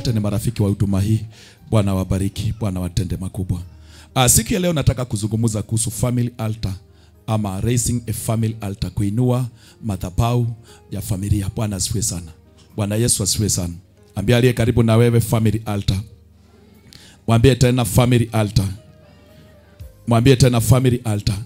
wote ni marafiki wa huduma hii. Bwana wabariki, Bwana watende makubwa. Uh, siku ya leo nataka kuzungumza kuhusu family altar ama raising a family altar, kuinua madhabahu ya familia. Bwana asifiwe sana. Bwana Yesu asifiwe sana. Ambia aliye karibu na wewe family altar. Mwambie tena family altar. Mwambie tena family altar.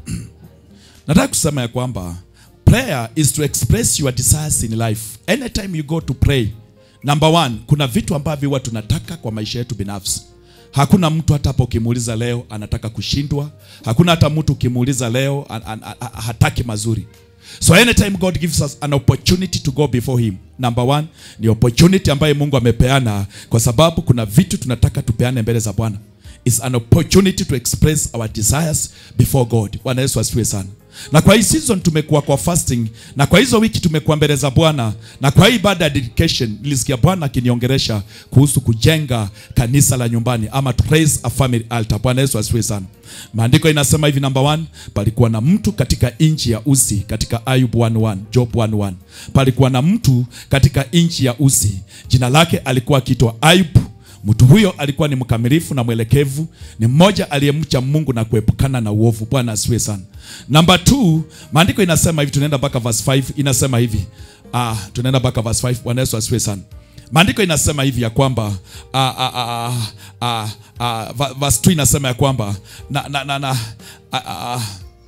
Nataka kusema ya kwamba prayer is to express your desires in life. Anytime you go to pray, number one, kuna vitu ambavyo huwa tunataka kwa maisha yetu binafsi. Hakuna mtu hata hapo ukimuuliza leo anataka kushindwa. Hakuna hata mtu ukimuuliza leo an, an, an, hataki mazuri. So anytime God gives us an opportunity to go before him. Number one, ni opportunity ambayo Mungu amepeana kwa sababu kuna vitu tunataka tupeane mbele za Bwana. It's an opportunity to express our desires before God. Bwana Yesu asifiwe sana. Na kwa hii season tumekuwa kwa fasting na kwa hizo wiki tumekuwa mbele za Bwana na kwa hii ibada ya dedication nilisikia Bwana akiniongeresha kuhusu kujenga kanisa la nyumbani ama to raise a family altar. Bwana Yesu asifiwe sana. Maandiko inasema hivi, number one, palikuwa na mtu katika nchi ya Usi, katika Ayub 1:1, Job 1:1. Palikuwa na mtu katika nchi ya Usi, jina lake alikuwa akiitwa Ayub. Mtu huyo alikuwa ni mkamilifu na mwelekevu, ni mmoja aliyemcha Mungu na kuepukana na uovu. Bwana asifiwe sana. Number two, maandiko inasema hivi, tunaenda mpaka verse 5 inasema hivi. Ah, tunaenda mpaka verse 5. Bwana Yesu asifiwe sana. Maandiko inasema hivi ya kwamba ah, ah, ah, ah, ah, va- verse 2 inasema ya kwamba na, na, na, na ah, ah,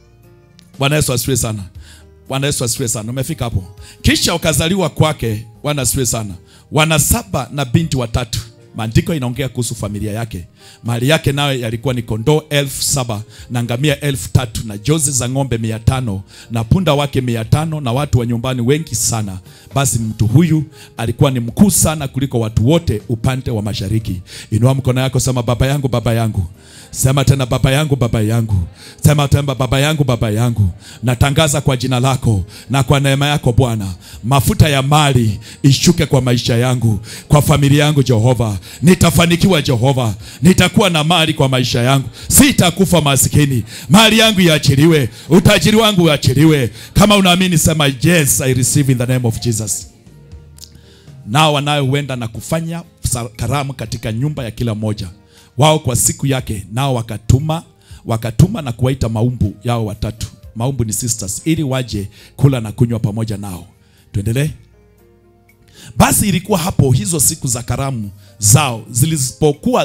Bwana Yesu asifiwe sana. Bwana Yesu asifiwe sana. Umefika hapo. Kisha ukazaliwa kwake, Bwana asifiwe sana, wana saba na binti watatu. Maandiko inaongea kuhusu familia yake. Mali yake nayo yalikuwa ni kondoo elfu saba na ngamia elfu tatu na jozi za ng'ombe mia tano na punda wake mia tano na watu wa nyumbani wengi sana. Basi mtu huyu alikuwa ni mkuu sana kuliko watu wote upande wa mashariki. Inua mkono yako, sema baba yangu, baba yangu. Sema tena baba yangu, baba yangu. Sema tena baba yangu, baba yangu. Natangaza kwa jina lako na kwa neema yako Bwana, mafuta ya mali ishuke kwa maisha yangu, kwa familia yangu Jehova. Nitafanikiwa Jehova, nitakuwa na mali kwa maisha yangu, sitakufa maskini. Mali yangu iachiliwe, utajiri wangu uachiliwe. Kama unaamini sema yes, I receive in the name of Jesus. Nao wanayoenda na kufanya sa- karamu katika nyumba ya kila mmoja wao kwa siku yake, nao wakatuma wakatuma na kuwaita maumbu yao watatu. Maumbu ni sisters, ili waje kula na kunywa pamoja nao. Tuendelee. Basi ilikuwa hapo hizo siku za karamu zao zilipokuwa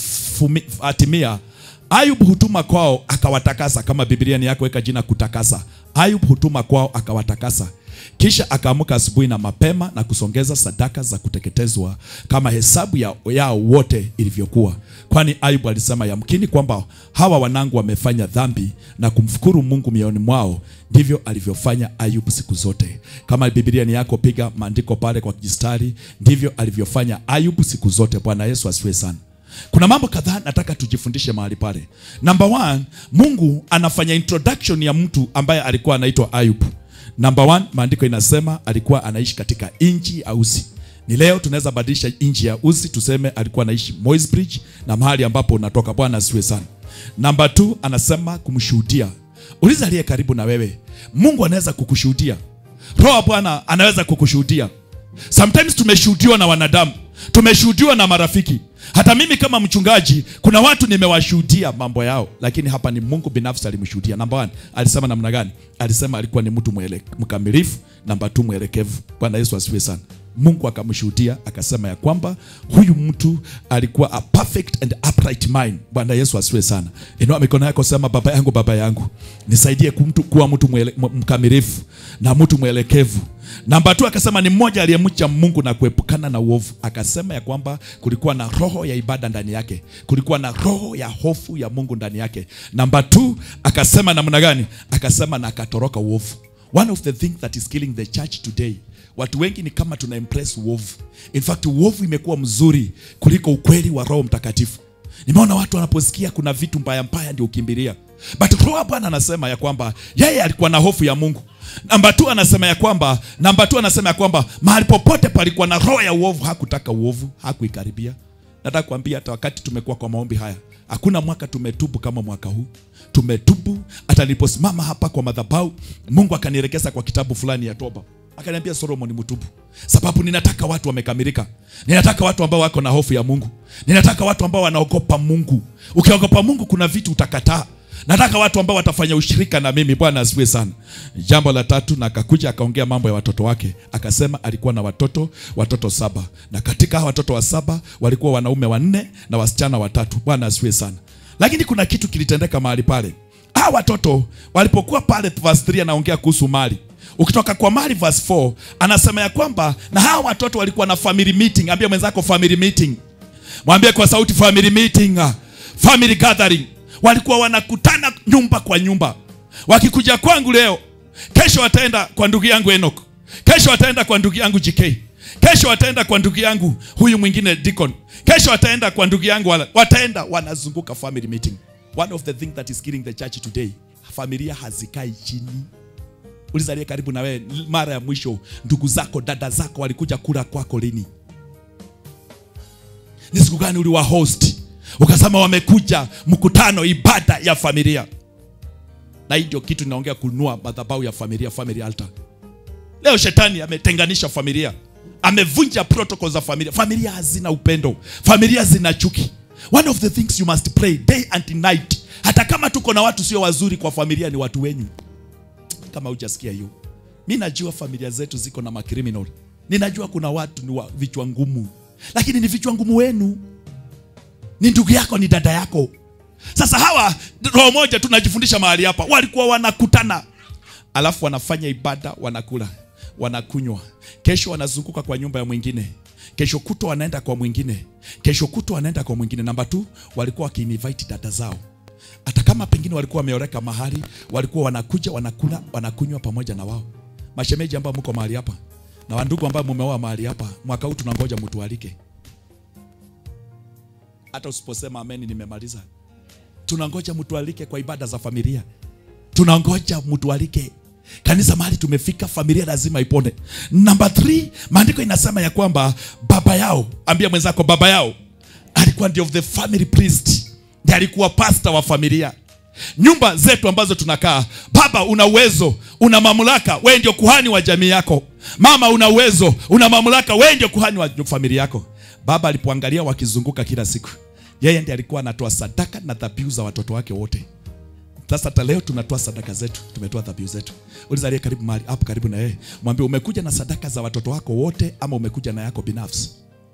zimetimia, Ayub hutuma kwao akawatakasa. Kama Biblia ni yako, weka jina kutakasa. Ayub hutuma kwao akawatakasa, kisha akaamka asubuhi na mapema na kusongeza sadaka za kuteketezwa kama hesabu ya, yao wote ilivyokuwa, kwani Ayub alisema yamkini kwamba hawa wanangu wamefanya dhambi na kumfukuru Mungu mioyoni mwao. Ndivyo alivyofanya Ayub siku zote. Kama Biblia ni yako, piga maandiko pale kwa kistari. Ndivyo alivyofanya Ayub siku zote. Bwana Yesu asifiwe sana. Kuna mambo kadhaa nataka tujifundishe mahali pale. Number one, Mungu anafanya introduction ya mtu ambaye alikuwa anaitwa Ayub. Number one, maandiko inasema alikuwa anaishi katika nchi ya Uzi. Ni leo tunaweza badilisha nchi ya Uzi tuseme alikuwa anaishi Moisbridge na mahali ambapo unatoka. Bwana asifiwe sana. Number two, anasema kumshuhudia. Uliza aliye karibu na wewe, Mungu anaweza kukushuhudia. Roho wa Bwana anaweza kukushuhudia. Sometimes tumeshuhudiwa na wanadamu, tumeshuhudiwa na marafiki. Hata mimi kama mchungaji, kuna watu nimewashuhudia mambo yao, lakini hapa ni Mungu binafsi alimshuhudia. Namba one, alisema namna gani? Alisema alikuwa ni mtu mwele, mkamilifu. Namba two, mwelekevu. Bwana Yesu asifiwe sana. Mungu akamshuhudia akasema ya kwamba huyu mtu alikuwa a perfect and upright mind. Bwana Yesu asifiwe sana. Inua mikono yako, sema baba yangu, baba yangu, nisaidie kumtu, kuwa mtu mwele, m- mkamilifu na mtu mwelekevu. Namba tu akasema ni mmoja aliyemcha Mungu na kuepukana na uovu. Akasema ya kwamba kulikuwa na roho ya ibada ndani yake, kulikuwa na roho ya hofu ya Mungu ndani yake. Namba tu akasema namna gani? Akasema na akatoroka uovu. One of the things that is killing the church today Watu wengi ni kama tuna impress uovu. In fact, uovu imekuwa mzuri kuliko ukweli wa Roho Mtakatifu. Nimeona watu wanaposikia kuna vitu mbaya mbaya ndio ukimbilia. But Roho wa Bwana anasema ya kwamba yeye alikuwa na hofu ya Mungu. Namba tu anasema ya kwamba namba tu anasema ya kwamba mahali popote palikuwa na roho ya uovu, hakutaka uovu, hakuikaribia. Nataka kuambia hata wakati tumekuwa kwa maombi haya, hakuna mwaka tumetubu kama mwaka huu. Tumetubu hata niliposimama hapa kwa madhabahu, Mungu akanielekeza kwa kitabu fulani ya toba akaniambia solomon mtubu sababu ninataka watu wamekamilika ninataka watu ambao wako na hofu ya mungu ninataka watu ambao wanaogopa mungu ukiogopa mungu kuna vitu utakataa nataka watu ambao watafanya ushirika na mimi bwana asifiwe sana jambo la tatu na akakuja akaongea mambo ya watoto wake akasema alikuwa na watoto watoto saba na katika hawa watoto wa saba walikuwa wanaume wanne na wasichana watatu bwana asifiwe sana lakini kuna kitu kilitendeka mahali pale hawa watoto walipokuwa pale verse 3 anaongea kuhusu mali ukitoka kwa mali verse 4 anasema ya kwamba na hawa watoto walikuwa na family meeting ambia mwenzako family meeting mwambie kwa sauti family meeting ah, family gathering walikuwa wanakutana nyumba kwa nyumba wakikuja kwangu leo kesho wataenda kwa ndugu yangu Enoch kesho wataenda kwa ndugu yangu JK kesho wataenda kwa ndugu yangu huyu mwingine Deacon kesho wataenda kwa ndugu yangu wala, wataenda wanazunguka family meeting one of the thing that is killing the church today familia hazikai chini ulizalie karibu na wewe mara ya mwisho ndugu zako dada zako walikuja kula kwako lini ni siku gani uliwa host ukasema wamekuja mkutano ibada ya familia na hii ndio kitu ninaongea kununua madhabahu ya familia family altar leo shetani ametenganisha familia amevunja protocol za familia familia hazina upendo familia zina chuki one of the things you must pray day and night hata kama tuko na watu sio wazuri kwa familia ni watu wenyu kama hujasikia hiyo mi najua familia zetu ziko na makriminal ninajua kuna watu ni wa vichwa ngumu lakini ni vichwa ngumu wenu ni ndugu yako ni dada yako sasa hawa roho moja tunajifundisha mahali hapa walikuwa wanakutana alafu wanafanya ibada wanakula wanakunywa kesho wanazunguka kwa nyumba ya mwingine kesho kutwa wanaenda kwa mwingine kesho kutwa wanaenda kwa mwingine namba tu walikuwa wakiinvite dada zao hata kama pengine walikuwa wameoreka mahali walikuwa wanakuja wanakula wanakunywa pamoja na wao mashemeji ambao mko mahali hapa na wandugu ambao mumeoa mahali hapa mwaka huu tunangoja mtualike hata usiposema ameni nimemaliza tunangoja mtualike kwa ibada za familia tunangoja mtualike kanisa mahali tumefika familia lazima ipone namba 3 maandiko inasema ya kwamba baba yao ambia mwenzako baba yao alikuwa ndio the family priest ndiye alikuwa pasta wa familia nyumba zetu ambazo tunakaa baba una uwezo una mamlaka wewe ndio kuhani wa jamii yako mama una uwezo una mamlaka wewe ndio kuhani wa familia yako baba alipoangalia wakizunguka kila siku yeye ndiye alikuwa anatoa sadaka na dhabihu za watoto wake wote sasa hata leo tunatoa sadaka zetu tumetoa dhabihu zetu uliza aliye karibu mahali hapo karibu na yeye mwambie umekuja na sadaka za watoto wako wote ama umekuja na yako binafsi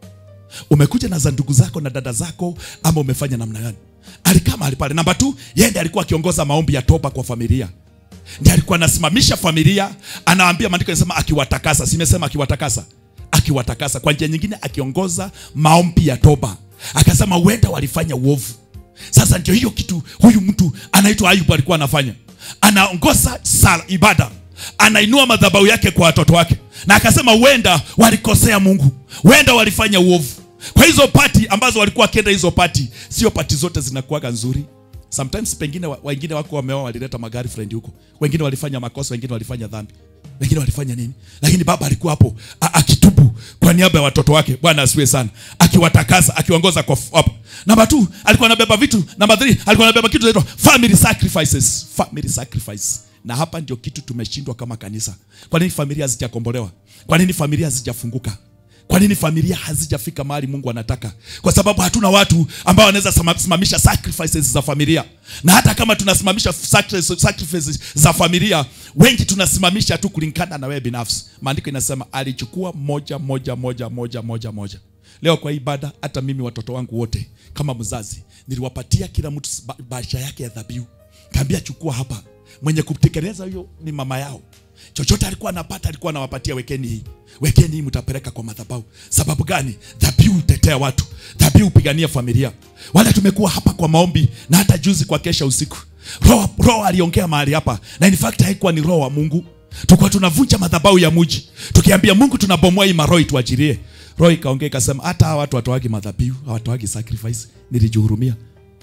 umekuja na za ndugu zako na dada zako ama umefanya namna gani alikaa mahali pale namba tu yeye ndiye alikuwa akiongoza maombi ya toba kwa familia ndiye alikuwa anasimamisha familia anawaambia maandiko yanasema akiwatakasa simesema akiwatakasa akiwatakasa kwa njia nyingine akiongoza maombi ya toba akasema huenda walifanya uovu sasa ndio hiyo kitu huyu mtu anaitwa ayubu alikuwa anafanya anaongoza sala ibada anainua madhabahu yake kwa watoto wake na akasema huenda walikosea mungu huenda walifanya uovu kwa hizo pati ambazo walikuwa wakienda hizo pati sio pati zote zinakuwaga nzuri sometimes pengine wa- wengine wako wameoa walileta magari friend huko wengine walifanya makosa wengine walifanya dhambi wengine walifanya nini lakini baba alikuwa hapo a- akitubu kwa niaba ya watoto wake bwana asiwe sana akiwatakasa akiwaongoza kwa f- hapo namba t alikuwa anabeba vitu namba th alikuwa anabeba kitu inaitwa family sacrifices family sacrifice na hapa ndio kitu tumeshindwa kama kanisa kwa nini familia hazijakombolewa kwa nini familia hazijafunguka kwa nini familia hazijafika mahali mungu anataka kwa sababu hatuna watu ambao wanaweza sama- simamisha sacrifices za familia na hata kama tunasimamisha sacri- sacrifices za familia wengi tunasimamisha tu kulingana na wewe binafsi maandiko inasema alichukua moja moja moja moja moja moja leo kwa ibada hata mimi watoto wangu wote kama mzazi niliwapatia kila mtu ba- bahasha yake ya dhabihu kaambia chukua hapa mwenye kutekeleza hiyo ni mama yao chochote alikuwa anapata alikuwa anawapatia wekeni hii wekeni hii mtapeleka kwa madhabahu sababu gani dhabihu hutetea watu dhabihu hupigania familia wale tumekuwa hapa kwa maombi na hata juzi kwa kesha usiku roho roho aliongea mahali hapa na in fact haikuwa ni roho wa mungu tulikuwa tunavunja madhabahu ya muji tukiambia mungu tunabomoa hii maroho ituachilie roho ikaongea ikasema hata hawa watu watoagi madhabihu hawatoagi sacrifice nilijihurumia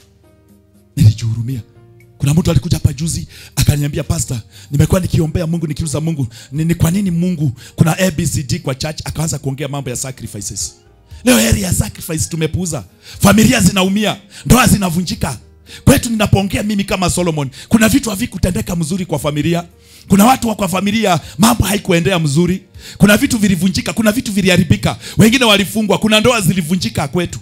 nilijihurumia kuna mtu alikuja hapa juzi akaniambia pasta nimekuwa nikiombea mungu nikiuza mungu ni, ni kwa nini mungu kuna abcd kwa church akaanza kuongea mambo ya sacrifices leo area ya sacrifice tumepuuza familia zinaumia ndoa zinavunjika kwetu ninapoongea mimi kama solomon kuna vitu havikutendeka mzuri kwa familia kuna watu wa kwa familia mambo haikuendea mzuri kuna vitu vilivunjika kuna vitu viliharibika wengine walifungwa kuna ndoa zilivunjika kwetu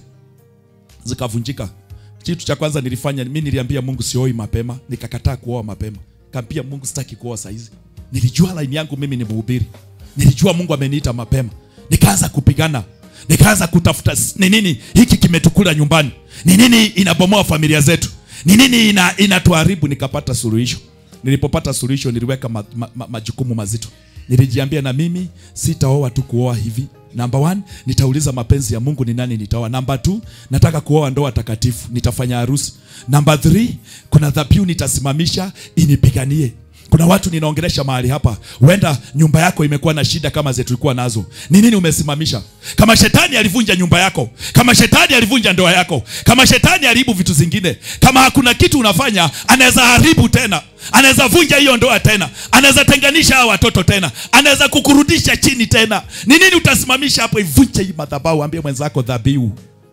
zikavunjika kitu cha kwanza nilifanya mi niliambia mungu sioi mapema nikakataa kuoa mapema kaambia mungu sitaki kuoa saizi nilijua laini yangu mimi ni mhubiri nilijua mungu ameniita mapema nikaanza kupigana nikaanza kutafuta s- ni nini hiki kimetukula nyumbani ni nini inabomoa familia zetu ni nini ina, inatuharibu nikapata suluhisho nilipopata suluhisho niliweka ma, ma, ma, majukumu mazito nilijiambia na mimi sitaoa tu kuoa hivi namba one nitauliza mapenzi ya mungu ni nani nitaoa namba two nataka kuoa ndoa takatifu nitafanya harusi namba three kuna dhabihu nitasimamisha inipiganie kuna watu ninaongelesha mahali hapa huenda nyumba yako imekuwa na shida kama zetu tulikuwa nazo ni nini umesimamisha kama shetani alivunja nyumba yako kama shetani alivunja ndoa yako kama shetani aliharibu vitu zingine kama hakuna kitu unafanya anaweza haribu tena anaweza vunja hiyo ndoa tena anaweza tenganisha hawa watoto tena anaweza kukurudisha chini tena ni nini utasimamisha hapo ivunje hii madhabahu ambie mwenzako dhabihu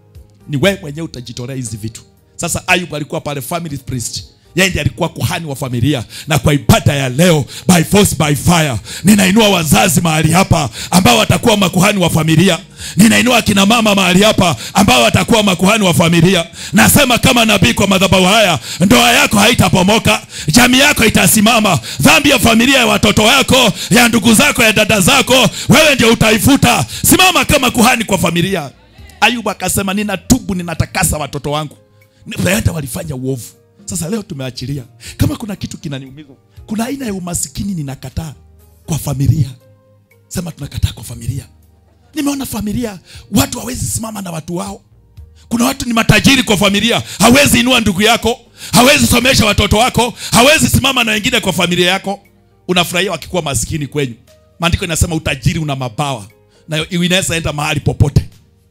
ni wewe mwenyewe utajitolea hizi vitu sasa ayub alikuwa pale family priest yeye ndiye alikuwa kuhani wa familia na kwa ibada ya leo by force by fire ninainua wazazi mahali hapa ambao watakuwa makuhani wa familia ninainua akina mama mahali hapa ambao watakuwa makuhani wa familia nasema kama nabii kwa madhabahu haya ndoa yako haitapomoka jamii yako itasimama dhambi ya familia ya watoto wako ya ndugu zako ya dada zako wewe ndio utaifuta simama kama kuhani kwa familia ayubu akasema ninatubu ninatakasa watoto wangu huenda walifanya uovu sasa leo tumeachilia kama kuna kitu kinaniumiza kuna aina ya umasikini ninakataa kwa familia sema tunakataa kwa familia nimeona familia watu hawezi simama na watu wao kuna watu ni matajiri kwa familia hawezi inua ndugu yako hawezi somesha watoto wako hawezi simama na wengine kwa familia yako unafurahia wakikuwa maskini kwenyu maandiko inasema utajiri una mabawa na inaweza enda mahali popote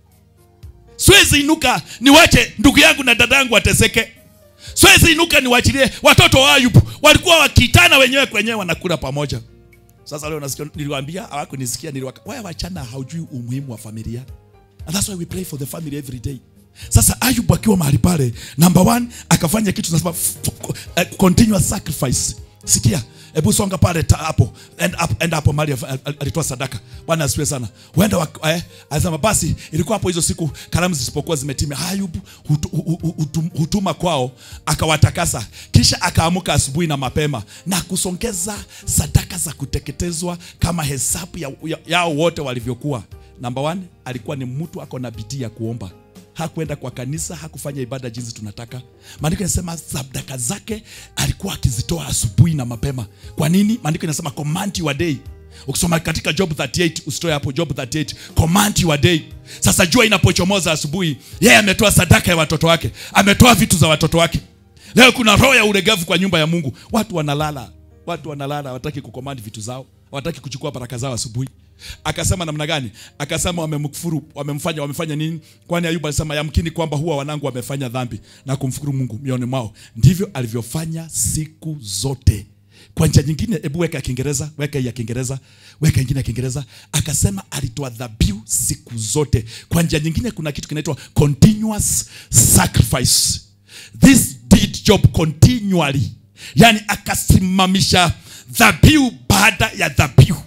siwezi inuka niwache ndugu yangu na dada yangu wateseke siwezi inuka niwachilie watoto wa ayubu walikuwa wakitana wenyewe kwenyewe wanakula pamoja sasa leo nasikia niliwaambia hawakunisikia niliwaka wewe wachana haujui umuhimu wa familia and that's why we pray for the family every day sasa ayubu akiwa mahali pale number one akafanya kitu tunasema f- f- uh, continuous sacrifice sikia hebu songa pale ta- hapo end up, end hapo mali alitoa sadaka bwana asifiwe sana huenda wak- eh, alisema basi ilikuwa hapo hizo siku karamu zisipokuwa zimetimia ayubu hutu, hu- hu- hutum- hutuma kwao akawatakasa kisha akaamuka asubuhi na mapema na kusongeza sadaka za kuteketezwa kama hesabu ya, ya, yao wote walivyokuwa namba one alikuwa ni mtu ako na bidii ya kuomba hakwenda kwa kanisa hakufanya ibada jinsi tunataka maandiko inasema sadaka zake alikuwa akizitoa asubuhi na mapema kwa nini maandiko inasema command your day ukisoma katika job 38 usitoe hapo job 38 command your day sasa jua inapochomoza asubuhi yeye ametoa sadaka ya watoto wake ametoa vitu za watoto wake leo kuna roho ya ulegevu kwa nyumba ya mungu watu wanalala watu wanalala hawataki kukomandi vitu zao hawataki kuchukua baraka zao asubuhi akasema namna gani akasema wamemkufuru wamemfanya wamefanya nini kwani ayubu alisema yamkini kwamba huwa wanangu wamefanya dhambi na kumfukuru mungu mioni mwao ndivyo alivyofanya siku zote kwa njia nyingine hebu weka ya kiingereza weka hii ya kiingereza weka ingine ya kiingereza akasema alitoa dhabihu siku zote kwa njia nyingine kuna kitu kinaitwa continuous sacrifice this did job continually yani akasimamisha dhabihu baada ya dhabihu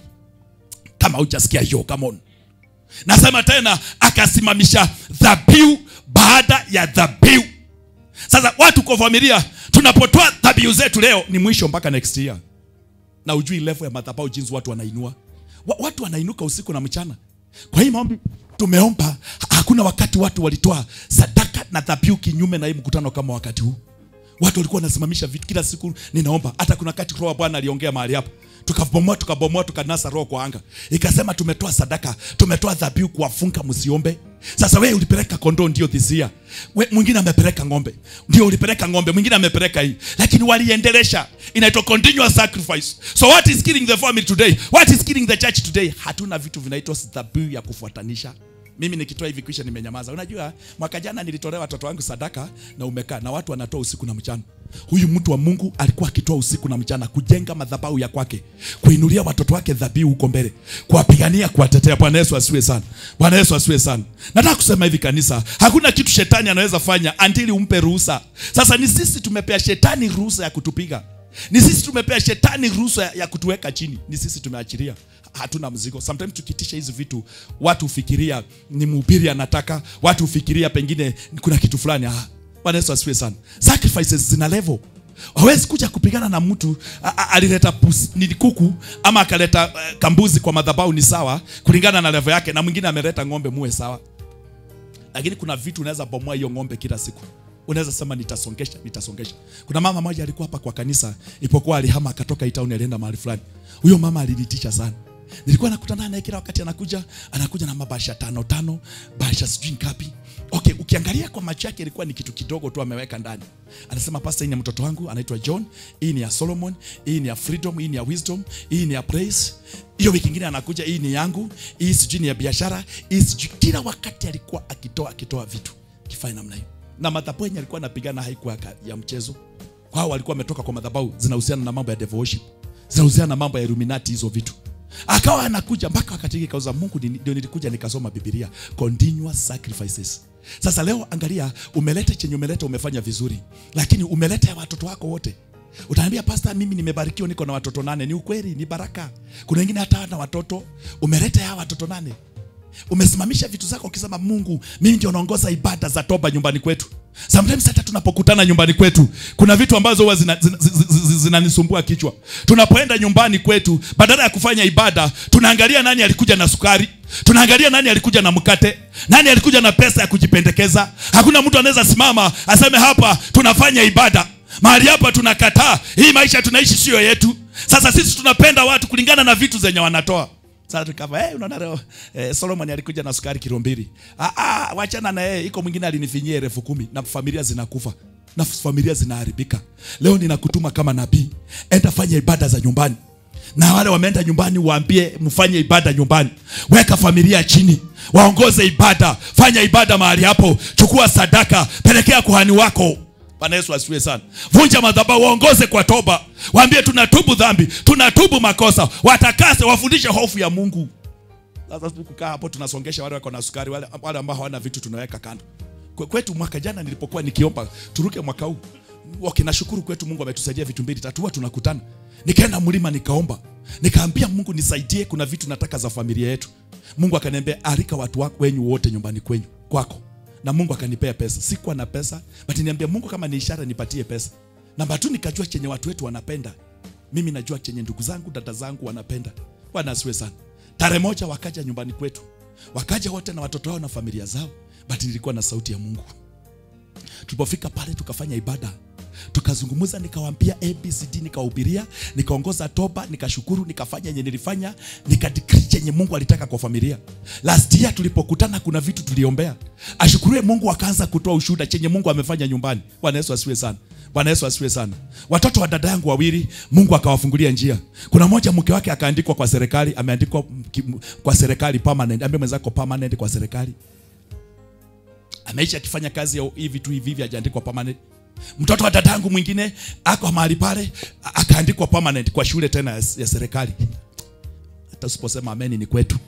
kama hujasikia hiyo come on nasema tena akasimamisha dhabihu baada ya dhabihu sasa watu kwa familia tunapotoa dhabihu zetu leo ni mwisho mpaka next year na ujui level ya madhabahu jinsi watu wanainua Wa- watu wanainuka usiku na mchana kwa hii maombi tumeomba ha- hakuna wakati watu walitoa sadaka na dhabihu kinyume na hii mkutano kama wakati huu watu walikuwa wanasimamisha vitu kila siku ninaomba hata kuna wakati roho wa bwana aliongea mahali hapa tukabomoa tukabomoa tukanasa roho kwa anga ikasema tumetoa sadaka tumetoa dhabihu kuwafunga msiombe sasa wewe ulipeleka kondoo ndio this year We- mwingine amepeleka ng'ombe ndio ulipeleka ng'ombe mwingine amepeleka hii lakini waliendelesha inaitwa continuous sacrifice so what is killing the family today what is killing the church today hatuna vitu vinaitwa dhabihu ya kufuatanisha mimi nikitoa hivi kisha nimenyamaza unajua mwaka jana nilitolea watoto wangu sadaka na umekaa na watu wanatoa usiku na mchana huyu mtu wa mungu alikuwa akitoa usiku na mchana kujenga madhabahu ya kwake kuinulia watoto wake dhabihu huko mbele kuwapigania kuwatetea bwana yesu asiwe sana bwana yesu asiwe sana nataka kusema hivi kanisa hakuna kitu shetani anaweza fanya andili umpe ruhusa sasa ni sisi tumepea shetani ruhusa ya kutupiga ni sisi tumepea shetani ruhusa ya, ya kutuweka chini ni sisi tumeachilia hatuna mzigo sometimes tukitisha hizi vitu watu hufikiria ni mhubiri anataka watu hufikiria pengine kuna kitu fulani ah, bwana yesu asifiwe sana sacrifices zina level hawezi kuja kupigana na mtu a- a- alileta pus- ni kuku ama akaleta uh, kambuzi kwa madhabahu ni sawa kulingana na level yake na mwingine ameleta ng'ombe muwe sawa lakini kuna vitu unaweza bomoa hiyo ng'ombe kila siku unaweza sema nitasongesha nitasongesha kuna mama moja alikuwa hapa kwa kanisa ipokuwa alihama akatoka hii town alienda mahali fulani huyo mama alinitisha sana nilikuwa nakutana naye kila wakati anakuja anakuja na mabasha tano tano basha sijui ngapi okay ukiangalia kwa macho yake ilikuwa ni kitu kidogo tu ameweka ndani anasema pasta hii ni ya mtoto wangu anaitwa john hii ni ya solomon hii ni ya freedom hii ni ya wisdom hii ni ya praise hiyo wiki ingine anakuja hii ni yangu hii sijui ni ya biashara hii sijui kila wakati alikuwa akitoa akitoa vitu kifanya namna hiyo na madhabahu yenye alikuwa anapigana haikuwa ya- ya mchezo kwao walikuwa wametoka kwa madhabahu zinahusiana na mambo ya devil worship zinahusiana na mambo ya illuminati hizo vitu akawa anakuja mpaka wakati hiki kauza mungu ni- ndio nilikuja nikasoma bibilia continuous sacrifices sasa leo angalia umeleta chenye umeleta umefanya vizuri lakini umeleta ya watoto wako wote utaambia pasta mimi nimebarikiwa niko na watoto nane ni ukweli ni baraka kuna wengine hata na watoto umeleta ya watoto nane umesimamisha vitu zako ukisema mungu mimi ndio naongoza ibada za toba nyumbani kwetu sometimes hata tunapokutana nyumbani kwetu kuna vitu ambazo huwa zinanisumbua zina, zina, zina zinanisumbua kichwa tunapoenda nyumbani kwetu badala ya kufanya ibada tunaangalia nani alikuja na sukari tunaangalia nani alikuja na mkate nani alikuja na pesa ya kujipendekeza hakuna mtu anaweza simama aseme hapa tunafanya ibada mahali hapa tunakataa hii maisha tunaishi sio yetu sasa sisi tunapenda watu kulingana na vitu zenye wanatoa sasa tukava hey, unaona leo eh, Solomon alikuja na sukari kilo mbili. Ah, ah, wachana na yeye, iko mwingine alinifinyia elfu kumi na familia zinakufa na familia zinaharibika. Leo ninakutuma kama nabii, enda fanya ibada za nyumbani na wale wameenda nyumbani waambie mfanye ibada nyumbani weka familia chini waongoze ibada fanya ibada mahali hapo chukua sadaka pelekea kuhani wako bwana yesu asifiwe sana vunja madhabahu waongoze kwa toba waambie tunatubu dhambi tunatubu makosa watakase wafundishe hofu ya mungu sasa kukaa hapo tunasongesha wale wako na sukari wale, wale ambao hawana vitu tunaweka kando Kwe- kwetu mwaka jana nilipokuwa nikiomba turuke mwaka huu okay, nashukuru kwetu mungu ametusaidia vitu mbili tatu huwa tunakutana nikaenda mlima nikaomba nikaambia mungu nisaidie kuna vitu nataka za familia yetu mungu akaniambia alika watu wako wenyu wote nyumbani kwenyu kwako na mungu akanipea pesa sikuwa na pesa but niambia mungu kama ni ishara nipatie pesa namba tu nikajua chenye watu wetu wanapenda mimi najua chenye ndugu zangu dada zangu wanapenda bwana asiwe sana tarehe moja wakaja nyumbani kwetu wakaja wote na watoto wao na familia zao but nilikuwa na sauti ya mungu tulipofika pale tukafanya ibada tukazungumza nikawaambia abcd nikawahubiria nikaongoza toba nikashukuru nikafanya yenye nilifanya nikadikri chenye mungu alitaka kwa familia last year tulipokutana kuna vitu tuliombea ashukuriwe mungu akaanza kutoa ushuhuda chenye mungu amefanya nyumbani bwana yesu asiwe sana bwana yesu asiwe sana watoto wa dada yangu wawili mungu akawafungulia njia kuna mmoja mke wake akaandikwa kwa serikali ameandikwa mki- kwa serikali permanent ambie mwenzako permanent kwa serikali ameishi akifanya kazi ya hivi tu hivi hivi hajaandikwa permanent mtoto wa dadangu mwingine ako mahali pale a- akaandikwa permanent kwa shule tena ya, ya serikali hata usiposema ameni ni kwetu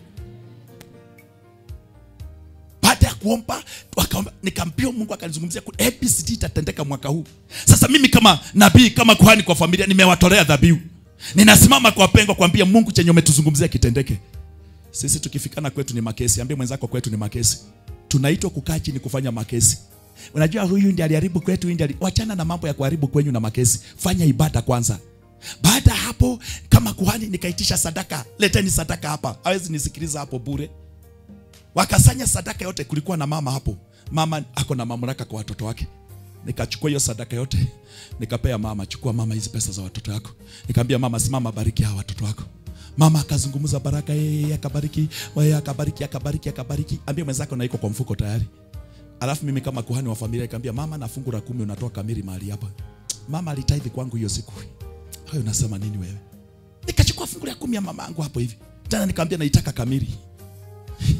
baada ya kuomba wakaomba nikampia mungu akanizungumzia ku- abcd itatendeka mwaka huu sasa mimi kama nabii kama kuhani kwa familia nimewatolea dhabihu ninasimama kwa pengo kuambia mungu chenye umetuzungumzia kitendeke sisi tukifikana kwetu ni makesi ambie mwenzako kwetu ni makesi tunaitwa kukaa chini kufanya makesi unajua huyu ndiye aliharibu kwetu huyu ndiye ali... wachana na mambo ya kuharibu kwenyu na makesi fanya ibada kwanza baada ya hapo kama kuhani nikaitisha sadaka leteni sadaka hapa hawezi nisikiliza hapo bure wakasanya sadaka yote kulikuwa na mama hapo mama ako na mamlaka kwa watoto wake nikachukua hiyo sadaka yote nikapea mama chukua mama hizi pesa za watoto wako nikamwambia mama simama bariki hawa watoto wako mama akazungumza baraka yeye akabariki yeye akabariki akabariki akabariki ambia mwenzako na iko kwa mfuko tayari alafu mimi kama kuhani wa familia nikamwambia mama na fungu la kumi unatoa kamili mahali hapa mama alitaidhi kwangu hiyo siku hayo unasema nini wewe nikachukua fungu la kumi ya mama yangu hapo hivi tena nikamwambia naitaka kamili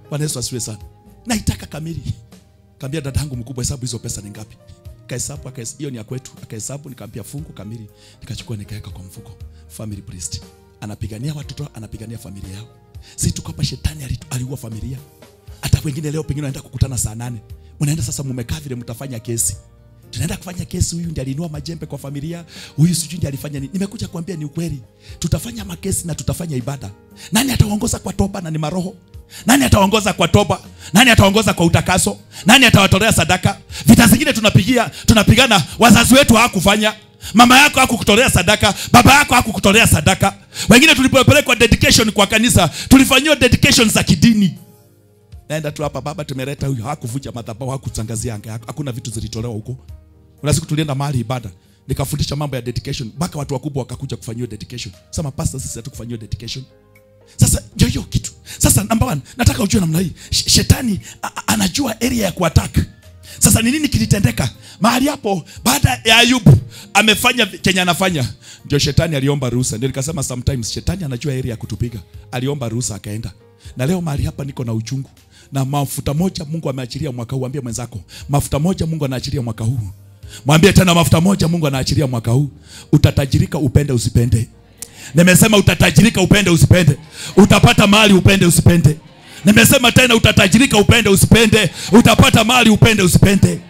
Bwana Yesu asifiwe sana. Naitaka kamili. Kaambia dada yangu mkubwa, hesabu hizo pesa ni ngapi? Kahesabu, akahesabu hiyo ni ya kwetu. Akahesabu, nikamwambia fungu kamili, nikachukua nikaweka kwa mfuko. Family priest anapigania watoto, anapigania familia yao. Si tuko hapa, shetani alitu- aliua familia. Hata wengine leo pengine wanaenda kukutana saa nane, unaenda sasa, mumekaa vile, mtafanya kesi tunaenda kufanya kesi, huyu ndiye alinua majembe kwa familia, huyu sijui ndiye alifanya nini. Nimekuja kuambia ni ukweli, tutafanya makesi na tutafanya ibada. Nani ataongoza kwa toba na ni maroho? Nani ataongoza kwa toba? Nani ataongoza kwa utakaso? Nani atawatolea sadaka? Vita zingine tunapigia tunapigana, wazazi wetu hawakufanya Mama yako hakukutolea sadaka, baba yako hakukutolea sadaka. Wengine tulipopelekwa dedication kwa kanisa, tulifanyiwa dedication za kidini naenda tu hapa baba, tumeleta huyu, hakuvunja madhabahu, hakutangazia anga, hakuna vitu zilitolewa huko. Kuna siku tulienda mahali ibada, nikafundisha mambo ya dedication, mpaka watu wakubwa wakakuja kufanyiwa dedication. Sema pastor, sisi hatukufanyiwa dedication. Sasa ndio hiyo kitu. Sasa number one, nataka ujue namna hii, Sh- shetani a- a- anajua area ya kuattack. Sasa ni nini kilitendeka mahali hapo? Baada ya Ayubu amefanya vi- chenye anafanya, ndio shetani aliomba ruhusa. Ndio nikasema sometimes shetani anajua area ya kutupiga, aliomba ruhusa akaenda. Na leo mahali hapa niko na uchungu na mafuta moja Mungu ameachilia mwaka huu. Ambie mwenzako mafuta moja Mungu anaachilia mwaka huu. Mwambie tena mafuta moja Mungu anaachilia mwaka huu. Utatajirika upende usipende. Nimesema utatajirika upende usipende. Utapata mali upende usipende. Nimesema tena utatajirika upende usipende. Utapata mali upende usipende.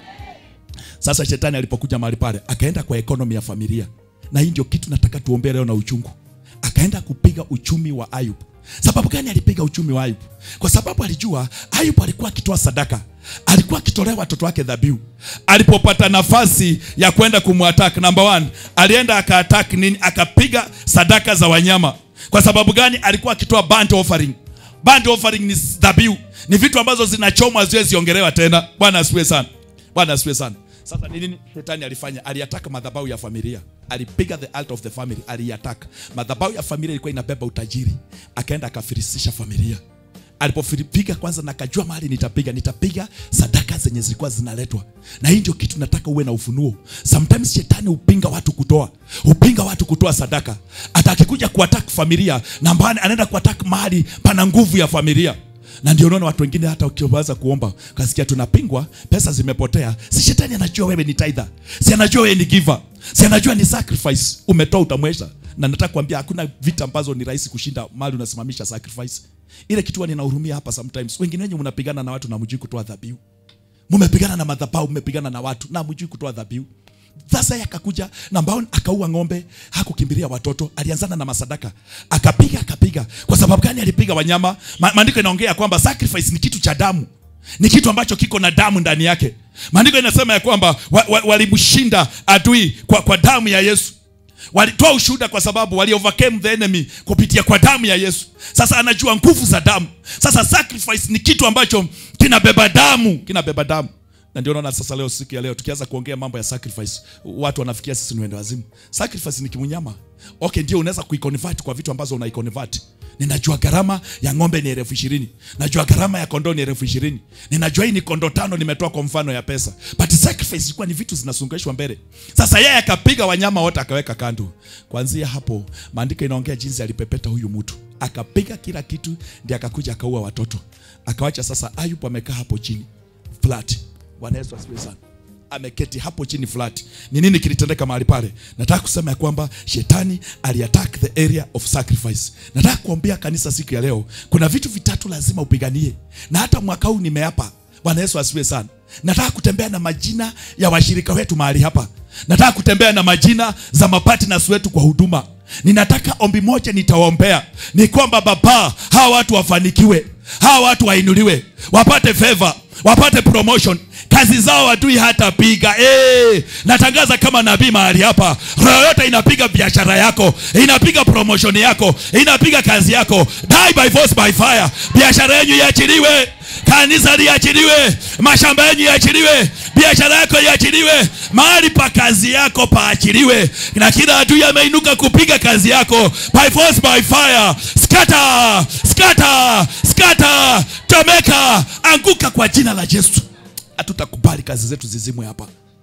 Sasa shetani alipokuja mahali pale, akaenda kwa ekonomi ya familia, na hii ndio kitu nataka tuombee leo na uchungu. Akaenda kupiga uchumi wa Ayub. Sababu gani alipiga uchumi wa Ayub? Kwa sababu alijua Ayub alikuwa akitoa sadaka, alikuwa akitolea watoto wake dhabihu. Alipopata nafasi ya kwenda kumwattack, number one, alienda akaattack nini? Akapiga sadaka za wanyama. Kwa sababu gani? Alikuwa akitoa burnt offering. Burnt offering ni dhabihu, ni vitu ambazo zinachomwa haziwezi ziongelewa tena. Bwana asifiwe sana. Bwana asifiwe sana. Sasa ni nini shetani alifanya? Aliataka madhabahu ya familia, alipiga the altar of the family, aliataka madhabahu ya familia. Ilikuwa inabeba utajiri, akaenda akafirisisha familia. Alipopiga kwanza, na akajua mahali nitapiga, nitapiga sadaka zenye zilikuwa zinaletwa. Na hii ndio kitu nataka uwe na ufunuo. Sometimes shetani hupinga watu kutoa, hupinga watu kutoa sadaka. Hata akikuja kuattack familia, na mbani anaenda kuattack mahali pana nguvu ya familia na ndio unaona watu wengine hata ukianza kuomba kasikia tunapingwa, pesa zimepotea. Si shetani anajua wewe ni tither, si anajua wewe ni giver, si anajua ni sacrifice umetoa, utamwesha. Na nataka kuambia hakuna vita ambazo ni rahisi kushinda mali unasimamisha sacrifice. Ile kitu ninahurumia hapa sometimes, wengine wenyu mnapigana na watu na mjui kutoa dhabihu, mmepigana na madhabahu, mmepigana na watu na mjui kutoa dhabihu. Sasa yeye akakuja na mbao akaua ng'ombe, hakukimbilia watoto, alianzana na masadaka, akapiga akapiga. Kwa sababu gani alipiga wanyama? Ma, maandiko inaongea kwamba sacrifice ni kitu cha damu, ni kitu ambacho kiko na damu ndani yake. Maandiko inasema ya kwamba wa, wa, walimshinda adui kwa, kwa damu ya Yesu walitoa ushuhuda kwa sababu wali overcame the enemy kupitia kwa damu ya Yesu. Sasa anajua nguvu za damu. Sasa sacrifice ni kitu ambacho kinabeba damu, kinabeba damu. Na ndio naona sasa leo, siku ya leo tukianza kuongea mambo ya sacrifice, watu wanafikia sisi ni wende wazimu. Sacrifice ni kimunyama. Okay, ndio unaweza kuiconvert kwa vitu ambazo unaiconvert. Ninajua gharama ya ng'ombe ni elfu ishirini. Najua gharama ya kondoo ni elfu ishirini. Ninajua hii ni kondoo tano nimetoa kwa mfano ya pesa. But sacrifice ilikuwa ni vitu zinasungeshwa mbele. Sasa yeye akapiga wanyama wote akaweka kando. Kuanzia hapo maandiko inaongea jinsi alipepeta huyu mtu. Akapiga kila kitu ndiye akakuja akaua watoto. Akawacha sasa Ayubu amekaa hapo chini. Flat. Bwana Yesu asifiwe sana ameketi hapo chini flat. Ni nini kilitendeka mahali pale? Nataka kusema ya kwamba shetani aliattack the area of sacrifice. Nataka kuambia kanisa siku ya leo, kuna vitu vitatu lazima upiganie, na hata mwaka huu nimeapa. Bwana Yesu asifiwe sana. Nataka kutembea na majina ya washirika wetu mahali hapa. Nataka kutembea na majina za mapartners wetu kwa huduma. Ninataka ombi moja nitawaombea ni kwamba Baba, hawa watu wafanikiwe, hawa watu wainuliwe, wapate favor, wapate promotion kazi zao adui hatapiga. Hey, natangaza kama nabii mahali hapa, roho yote inapiga biashara yako, inapiga promotion yako, inapiga kazi yako. Die by force by fire. Biashara yenu iachiliwe, kanisa liachiliwe, mashamba yenu iachiliwe, biashara yako iachiliwe, mahali pa kazi yako paachiliwe, na kila adui ameinuka kupiga kazi yako by force by fire. Scatter, scatter, scatter, tomeka, anguka kwa jina la Yesu. Hatutakubali kazi zetu zizimwe hapa.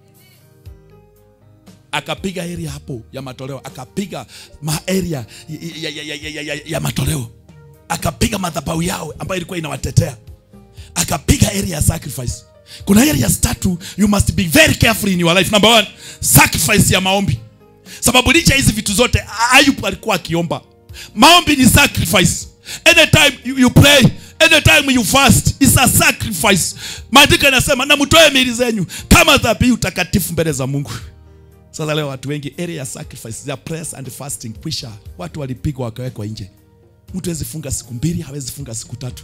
Akapiga area hapo ya matoleo, akapiga ma area ya, ya, ya, ya, ya, ya, ya matoleo, akapiga madhabahu yao ambayo ilikuwa inawatetea. akapiga area ya sacrifice kuna areas tatu you must be very careful in your life number one sacrifice ya maombi sababu licha ya hizi vitu zote ayubu alikuwa akiomba maombi ni sacrifice anytime you, you pray anytime you fast is a sacrifice maandiko yanasema na mtoe miili zenyu kama dhabihu takatifu mbele za mungu sasa leo watu wengi area ya sacrifice ya prayers and fasting kwisha watu walipigwa wakawekwa nje mtu hawezi funga siku mbili hawezi funga siku tatu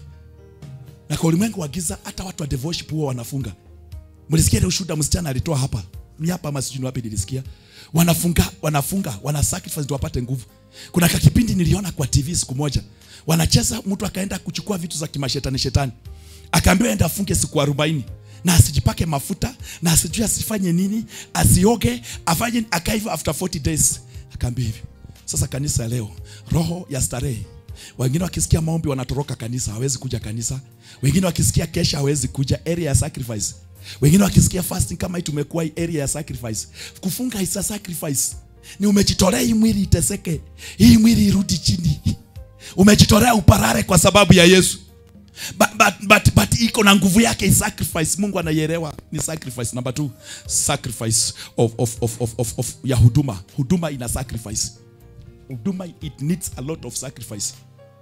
na kwa ulimwengu wa giza hata watu wa devotion huwa wanafunga mlisikia ile ushuhuda msichana alitoa hapa ni hapa ama sijui ni wapi nilisikia wanafunga wanafunga wana sacrifice ndio wapate nguvu kuna kakipindi niliona kwa tv siku moja wanacheza mtu akaenda kuchukua vitu za kimashetani shetani akaambiwa enda afunge siku arobaini na asijipake mafuta na asijui asifanye nini asioge afanye akaiva after 40 days akaambia hivyo sasa kanisa leo roho ya starehe wengine wakisikia maombi wanatoroka kanisa hawezi kuja kanisa wengine wakisikia kesha hawezi kuja area ya sacrifice wengine wakisikia fasting kama hii tumekuwa hii area ya sacrifice kufunga is a sacrifice ni umejitolea hii mwili iteseke hii mwili irudi chini umejitolea uparare kwa sababu ya yesu but, but, but, but iko na nguvu yake is sacrifice mungu anaielewa ni sacrifice number two sacrifice of, of, of, of, of, of ya huduma huduma ina sacrifice huduma it needs a lot of sacrifice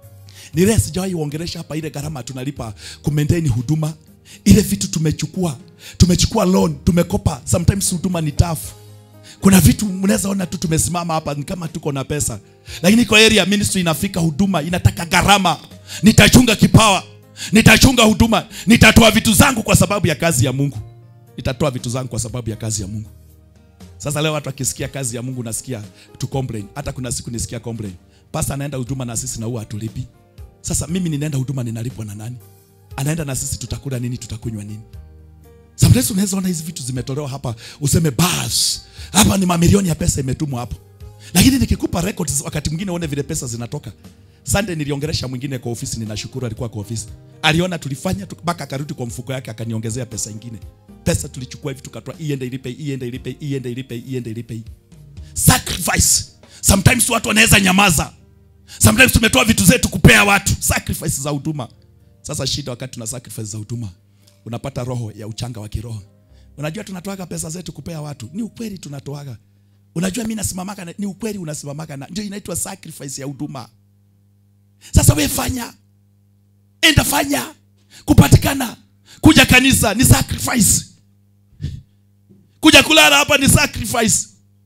ni ile sijawahi uongelesha hapa ile gharama tunalipa kumaintain huduma ile vitu tumechukua tumechukua loan tumekopa sometimes huduma ni tough kuna vitu mnaweza ona tu tumesimama hapa ni kama tuko na pesa lakini kwa area ministry inafika huduma inataka gharama nitachunga kipawa nitachunga huduma nitatoa vitu zangu kwa sababu ya kazi ya mungu nitatoa vitu zangu kwa sababu ya kazi ya mungu sasa leo watu wakisikia kazi ya mungu nasikia tu complain hata kuna siku nisikia complain pasta anaenda huduma na sisi na huwa hatulipi sasa mimi ninaenda huduma ninalipwa na nani anaenda na sisi tutakula nini tutakunywa nini sometimes unaweza ona hizi vitu zimetolewa hapa useme bas hapa ni mamilioni ya pesa imetumwa hapo lakini nikikupa records wakati mwingine uone vile pesa zinatoka Sunday niliongelesha mwingine kwa ofisi ninashukuru alikuwa kwa ofisi aliona tulifanya tu- mpaka akarudi kwa mfuko yake akaniongezea pesa ingine pesa tulichukua hivi tukatoa iende ilipe iende ilipe iende ilipe iende ilipe sacrifice sometimes watu wanaweza nyamaza sometimes tumetoa vitu zetu kupea watu sacrifice za huduma sasa shida wakati tuna sacrifice za huduma unapata roho ya uchanga wa kiroho unajua tunatoaga pesa zetu kupea watu ni ukweli tunatoaga unajua mi nasimamaka na- ni ukweli unasimamaka na ndio inaitwa sacrifice ya huduma sasa we fanya enda fanya kupatikana kuja kanisa ni sacrifice kuja kulala hapa ni sacrifice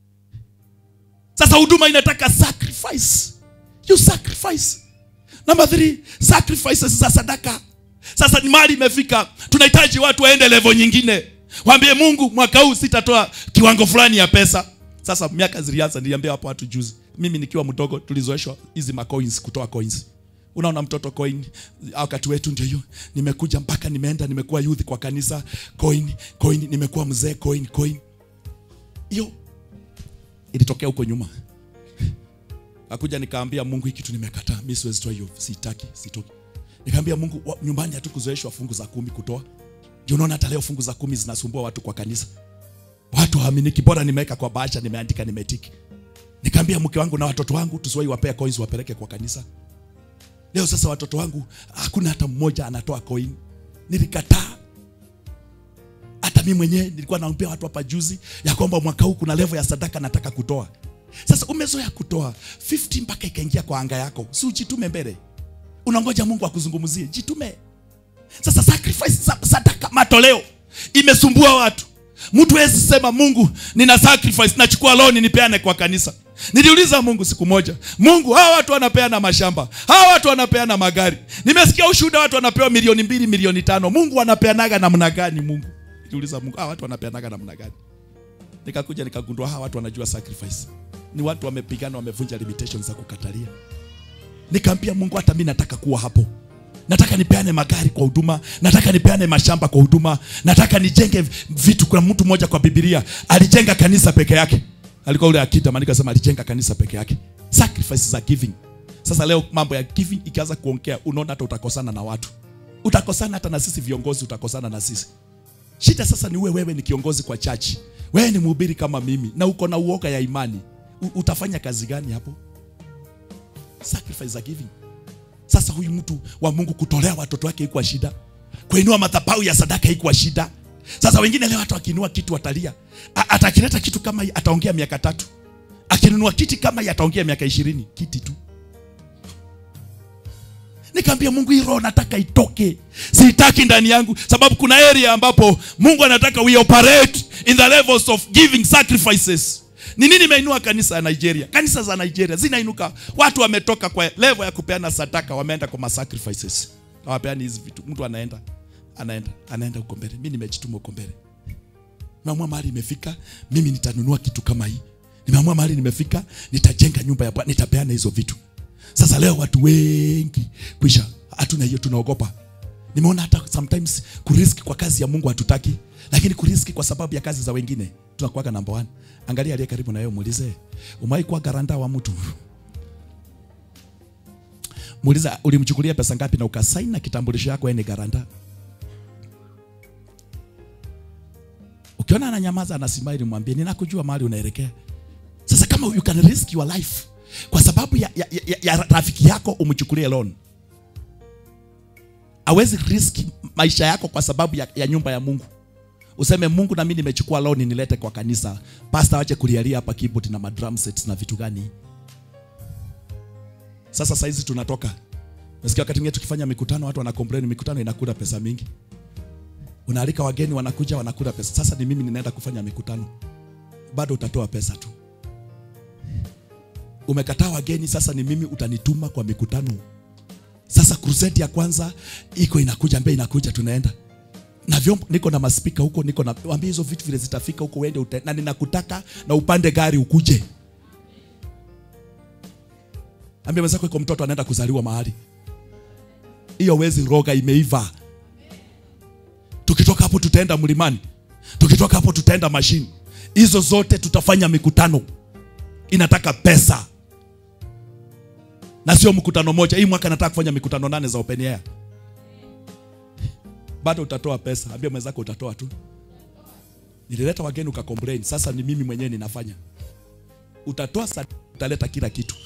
sasa huduma inataka sacrifice you sacrifice number three sacrifices za sadaka sasa ni mali imefika tunahitaji watu waende level nyingine waambie mungu mwaka huu sitatoa kiwango fulani ya pesa sasa miaka zilianza niliambia hapo watu juzi mimi nikiwa mdogo tulizoeshwa hizi macoins kutoa coins unaona mtoto coin wakati wetu ndio hiyo nimekuja mpaka nimeenda nimekuwa youth kwa kanisa coin coin nimekuwa mzee coin coin hiyo ilitokea huko nyuma akuja nikaambia mungu hii kitu nimekataa mi siwezi toa hiyo sitaki sitoki nikaambia mungu wa, nyumbani hatukuzoeshwa fungu za kumi kutoa ndio unaona hata leo fungu za kumi zinasumbua watu kwa kanisa watu haaminiki bora nimeweka kwa bahasha nimeandika nimetiki nikaambia mke wangu na watoto wangu tusiwai wapea coins wapeleke kwa kanisa leo sasa watoto wangu hakuna hata mmoja anatoa coin nilikataa hata mi mwenyewe nilikuwa naambia watu hapa juzi ya kwamba mwaka huu kuna level ya sadaka nataka kutoa sasa umezoea kutoa 50 mpaka ikaingia kwa anga yako si ujitume mbele unangoja mungu akuzungumzie jitume sasa sacrifice sa- sadaka matoleo imesumbua watu mtu hawezi sema mungu nina sacrifice nachukua loan nipeane kwa kanisa niliuliza mungu siku moja mungu hawa watu wanapeana mashamba hawa watu wanapeana magari nimesikia ushuhuda watu wanapewa milioni mbili milioni tano mungu wanapeanaga namna gani mungu niliuliza mungu hawa watu wanapeanaga namna gani nikakuja nikagundua hawa watu wanajua sacrifice ni watu wamepigana wamevunja limitations za kukatalia nikaambia mungu hata mi nataka kuwa hapo nataka nipeane magari kwa huduma nataka nipeane mashamba kwa huduma nataka nijenge vitu kuna mtu mmoja kwa bibilia alijenga kanisa peke yake alikuwa ule akita maandiko sema alijenga kanisa peke yake sacrifices za giving sasa leo mambo ya giving ikianza kuongea unaona hata utakosana na watu utakosana hata na sisi viongozi utakosana na sisi shida sasa ni uwe wewe ni kiongozi kwa chachi wewe ni mhubiri kama mimi na uko na uoga ya imani U, utafanya kazi gani hapo sacrifice za giving sasa huyu mtu wa mungu kutolea watoto wake kwa shida kuinua madhabahu ya sadaka haikuwa shida sasa wengine leo hata wakiinua kitu watalia A- atakileta kitu kama hii ataongea miaka tatu akinunua kiti kama hii ataongea miaka ishirini kiti tu nikaambia mungu hii roho nataka itoke siitaki ndani yangu sababu kuna area ambapo mungu anataka we operate in the levels of giving sacrifices ni nini imeinua kanisa ya nigeria kanisa za nigeria zinainuka watu wametoka kwa level ya kupeana sadaka wameenda kwa masacrifices hawapeani hizi vitu mtu anaenda anaenda anaenda huko mbele mi nimejituma huko mbele nimeamua mahali imefika mimi nitanunua kitu kama hii nimeamua mahali nimefika nitajenga nyumba ya bwana nitapeana hizo vitu sasa leo watu wengi kwisha hatuna hiyo tunaogopa nimeona hata sometimes kuriski kwa kazi ya mungu hatutaki lakini kuriski kwa sababu ya kazi za wengine tunakuwaga number one angalia aliye karibu na yeye muulize umai kuwa garanda wa mtu muuliza ulimchukulia pesa ngapi na ukasaini na kitambulisho yako yeye ni garanda ukiona ananyamaza anasimama ili mwambie ninakujua mahali unaelekea sasa kama you can risk your life kwa sababu ya, ya, ya, ya rafiki yako umchukulie loan awezi risk maisha yako kwa sababu ya, ya nyumba ya mungu useme mungu nami nimechukua loan nilete kwa kanisa pasta wache kulialia hapa keyboard na madrum sets na vitu gani sasa saizi tunatoka nasikia wakati mwingine tukifanya mikutano watu wana complain mikutano inakula pesa mingi unaalika wageni wanakuja wanakula pesa sasa ni mimi ninaenda kufanya mikutano bado utatoa pesa tu umekataa wageni sasa ni mimi utanituma kwa mikutano sasa crusade ya kwanza iko inakuja mbele inakuja tunaenda na vyombo niko na maspika huko niko na wambia hizo vitu vile zitafika huko uende ute, na ninakutaka na upande gari ukuje ambia mwenzako iko mtoto anaenda kuzaliwa mahali hiyo wezi roga imeiva tukitoka hapo tutaenda mlimani tukitoka hapo tutaenda mashini hizo zote tutafanya mikutano inataka pesa na sio mkutano moja hii mwaka nataka kufanya mikutano nane za open air bado utatoa pesa ambia mwenzako utatoa tu nilileta wageni ukakomplain sasa ni mimi mwenyewe ninafanya utatoa sa utaleta kila kitu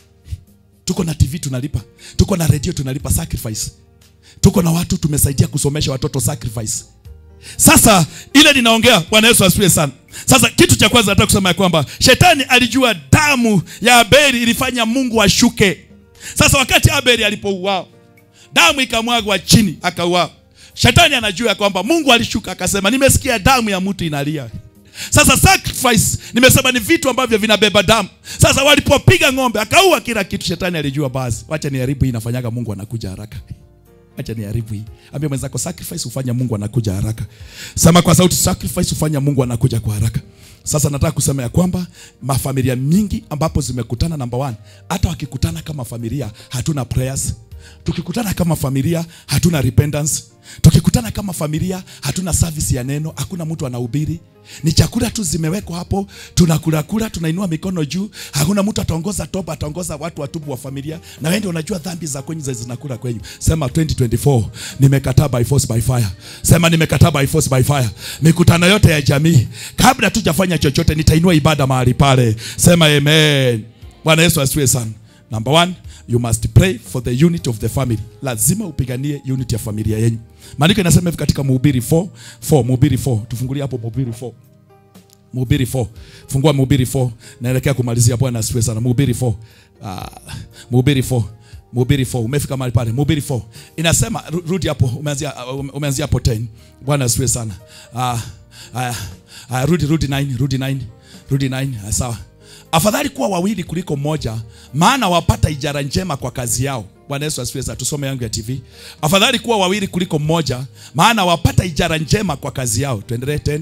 tuko na tv tunalipa tuko na redio tunalipa sacrifice tuko na watu tumesaidia kusomesha watoto sacrifice sasa ile ninaongea bwana yesu asifiwe sana sasa kitu cha kwanza nataka kusema ya kwamba shetani alijua damu ya abeli ilifanya mungu ashuke sasa wakati abeli alipouawa damu ikamwagwa chini akauawa shetani anajua ya kwamba mungu alishuka akasema nimesikia damu ya mtu inalia sasa sacrifice nimesema ni vitu ambavyo vinabeba damu sasa walipopiga ng'ombe akaua kila kitu shetani alijua basi wacha niharibu hii inafanyaga mungu anakuja haraka acha niharibu hii ambia mwenzako sacrifice hufanya mungu anakuja haraka sema kwa sauti sacrifice hufanya mungu anakuja kwa haraka sasa nataka kusema ya kwamba mafamilia mingi ambapo zimekutana number one hata wakikutana kama familia hatuna prayers tukikutana kama familia hatuna repentance tukikutana kama familia hatuna service ya neno hakuna mtu anahubiri ni chakula tu zimewekwa hapo tunakula kula tunainua mikono juu hakuna mtu ataongoza toba ataongoza watu watubu wa familia na wewe ndio unajua dhambi za kwenyu za zinakula kwenyu sema 2024 nimekataa by force by fire sema nimekataa by force by fire mikutano yote ya jamii kabla tujafanya chochote nitainua ibada mahali pale sema amen bwana yesu asifiwe sana number one you must pray for the unity of the family lazima upiganie unity ya familia yenyu maandiko inasema hivi katika mhubiri 4 4 mhubiri 4 tufungulie hapo mhubiri 4 mhubiri 4 fungua mhubiri 4 naelekea kumalizia bwana asifiwe sana mhubiri 4 uh, mhubiri 4 mhubiri 4 umefika mahali pale mhubiri 4 inasema ru- rudi hapo umeanzia uh, umeanzia hapo 10 bwana asifiwe sana uh, uh, uh, rudi rudi 9 rudi 9 rudi 9 uh, sawa afadhali kuwa wawili kuliko mmoja maana wapata ijara njema kwa kazi yao bwana yesu asifiwe sana tusome yangu ya tv afadhali kuwa wawili kuliko mmoja maana wapata ijara njema kwa kazi yao tuendelee 10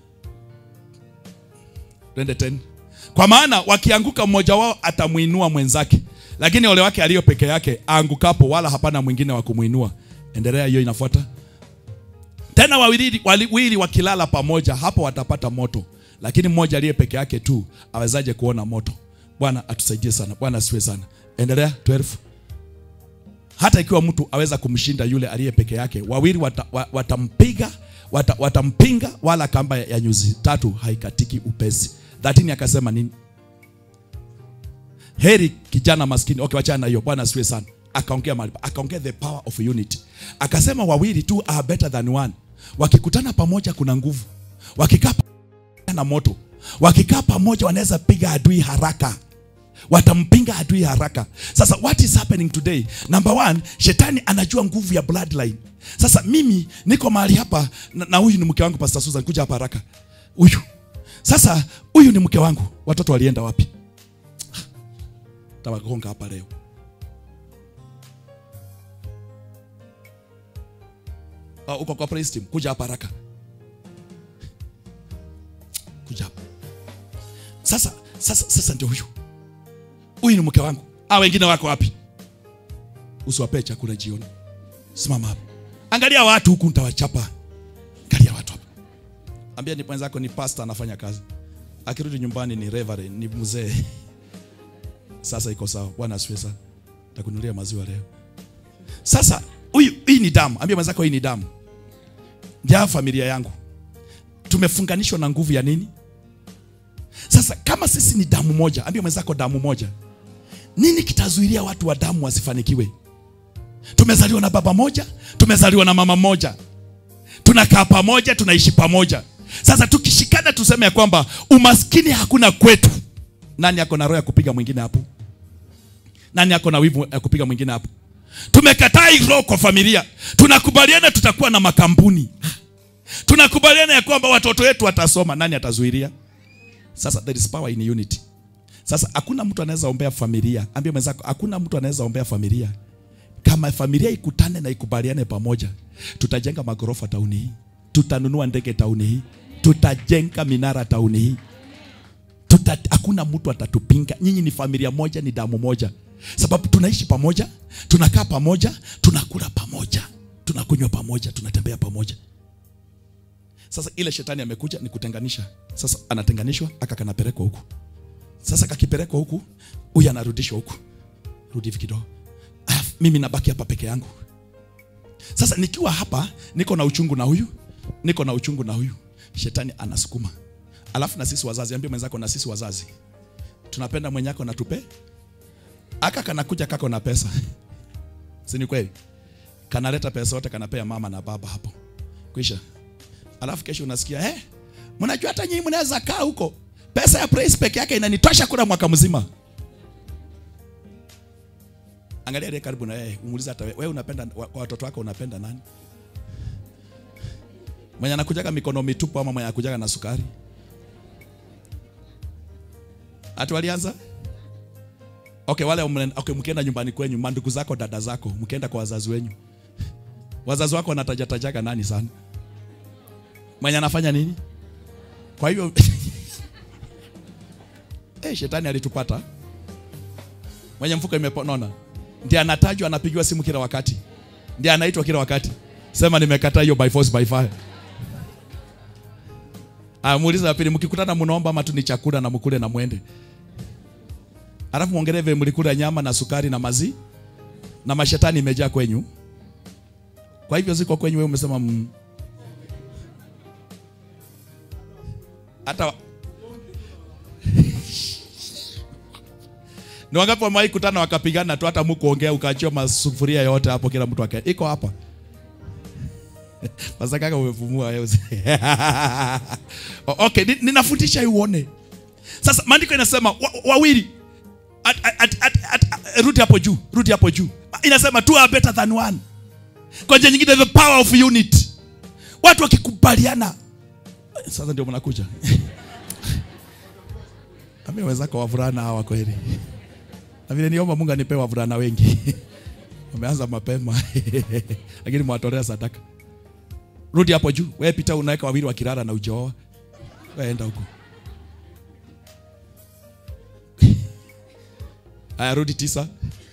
twende 10 kwa maana wakianguka mmoja wao atamwinua mwenzake lakini ole wake aliyo peke yake aangukapo wala hapana mwingine wa kumwinua endelea hiyo inafuata tena wawili, wawili wakilala pamoja hapo watapata moto lakini mmoja aliye peke yake tu awezaje kuona moto bwana atusaidie sana bwana asiwe sana endelea 12 hata ikiwa mtu aweza kumshinda yule aliye peke yake wawili wata, wa- watampiga wata, watampinga wala kamba ya nyuzi tatu haikatiki upesi 13 akasema nini heri kijana maskini okay wachana na hiyo bwana asiwe sana akaongea mahali pa- akaongea the power of unity akasema wawili tu are better than one wakikutana pamoja kuna nguvu wakikaa pamoja na moto wakikaa pamoja wanaweza piga adui haraka watampinga adui haraka sasa what is happening today number one shetani anajua nguvu ya bloodline sasa mimi niko mahali hapa na, na huyu ni mke wangu pastor Susan kuja hapa haraka huyu sasa huyu ni mke wangu watoto walienda wapi tawagonga hapa leo uh, uko kwa praise team kuja hapa haraka kuja hapa sasa sasa sasa ndio huyu huyu ni mke wangu a wengine wako wapi usiwapee chakula jioni simama hapa angalia watu huku nitawachapa angalia watu hapa ambia ni mwenzako ni pastor anafanya kazi akirudi nyumbani ni reverend ni mzee sasa iko sawa bwana asifiwe sana takunulia maziwa leo sasa huyu hii ni damu ambia mwenzako hii ni damu ya familia yangu tumefunganishwa na nguvu ya nini sasa kama sisi ni damu moja ambia mwenzako damu moja nini kitazuilia watu wa damu wasifanikiwe tumezaliwa na baba moja tumezaliwa na mama moja tunakaa pamoja tunaishi pamoja sasa tukishikana tuseme ya kwamba umaskini hakuna kwetu nani ako na roho ya kupiga mwingine hapo nani ako na wivu ya kupiga mwingine hapo tumekataa hii roho kwa familia tunakubaliana tutakuwa na makampuni tunakubaliana ya kwamba watoto wetu watasoma nani atazuilia sasa there is power in unity sasa hakuna mtu anaweza ombea familia ambia mwenzako hakuna mtu anaweza ombea familia kama familia ikutane na ikubaliane pamoja tutajenga magorofa tauni hii tutanunua ndege tauni hii tutajenga minara tauni hii Tuta, hakuna mtu atatupinga nyinyi ni familia moja ni damu moja sababu tunaishi pamoja tunakaa pamoja tunakula pamoja tunakunywa pamoja tunatembea pamoja sasa ile shetani amekuja ni kutenganisha sasa anatenganishwa aka kanapelekwa huku sasa kakipelekwa huku huyu anarudishwa huku rudi hivi kidogo Alafu mimi nabaki hapa peke yangu sasa nikiwa hapa niko na uchungu na huyu niko na uchungu na huyu shetani anasukuma alafu na sisi wazazi ambie mwenzako na sisi wazazi tunapenda mwenyako na tupe aka kanakuja kako na pesa si ni kweli kanaleta pesa yote kanapea mama na baba hapo kwisha alafu kesho unasikia eh mnajua hata nyinyi mnaweza kaa huko pesa ya praise peke yake inanitosha kula mwaka mzima angalia ile karibu na yeye umuulize hata wewe unapenda wa- kwa watoto wako unapenda nani mwenye anakujaga mikono mitupu ama mwenye anakujaga na sukari hatu walianza okay wale mle- okay mkienda nyumbani kwenyu mandugu zako dada zako mkienda kwa wazazi wenyu wazazi wako wanatajatajaga nani sana mwenye anafanya nini kwa hivyo eh shetani alitupata mwenye mfuko imeponona ndiye anatajwa anapigiwa simu kila wakati ndiye anaitwa kila wakati sema nimekataa hiyo by force by fire Ah, muuliza wa pili mkikutana mnaomba ama tu ni chakula na mkule na mwende alafu muongelee vile mlikula nyama na sukari na mazi na mashetani imejaa kwenyu kwa hivyo ziko kwenyu wewe umesema mm. hata ni wangapi wamewahi kutana wakapigana tu hata mkuongea ukaachia masufuria yote hapo kila mtu aka iko hapa Sasa kaka umefumua wewe. O- okay, ni- ninafundisha hii uone. Sasa maandiko inasema wa- wawili at, at, at, at, at, rudi hapo juu, rudi hapo juu. Inasema two are better than one. Kwa njia nyingine the power of unity. Watu wakikubaliana. Sasa ndio mnakuja. Ami wenzako wavulana hawa kweli. Na vile niomba Mungu anipe wavulana wengi. Wameanza mapema. Lakini mwatolea sadaka. Rudi hapo juu. Wewe pita unaweka wawili wakilala na ujaoa. Wewe enda huko. Aya, rudi tisa.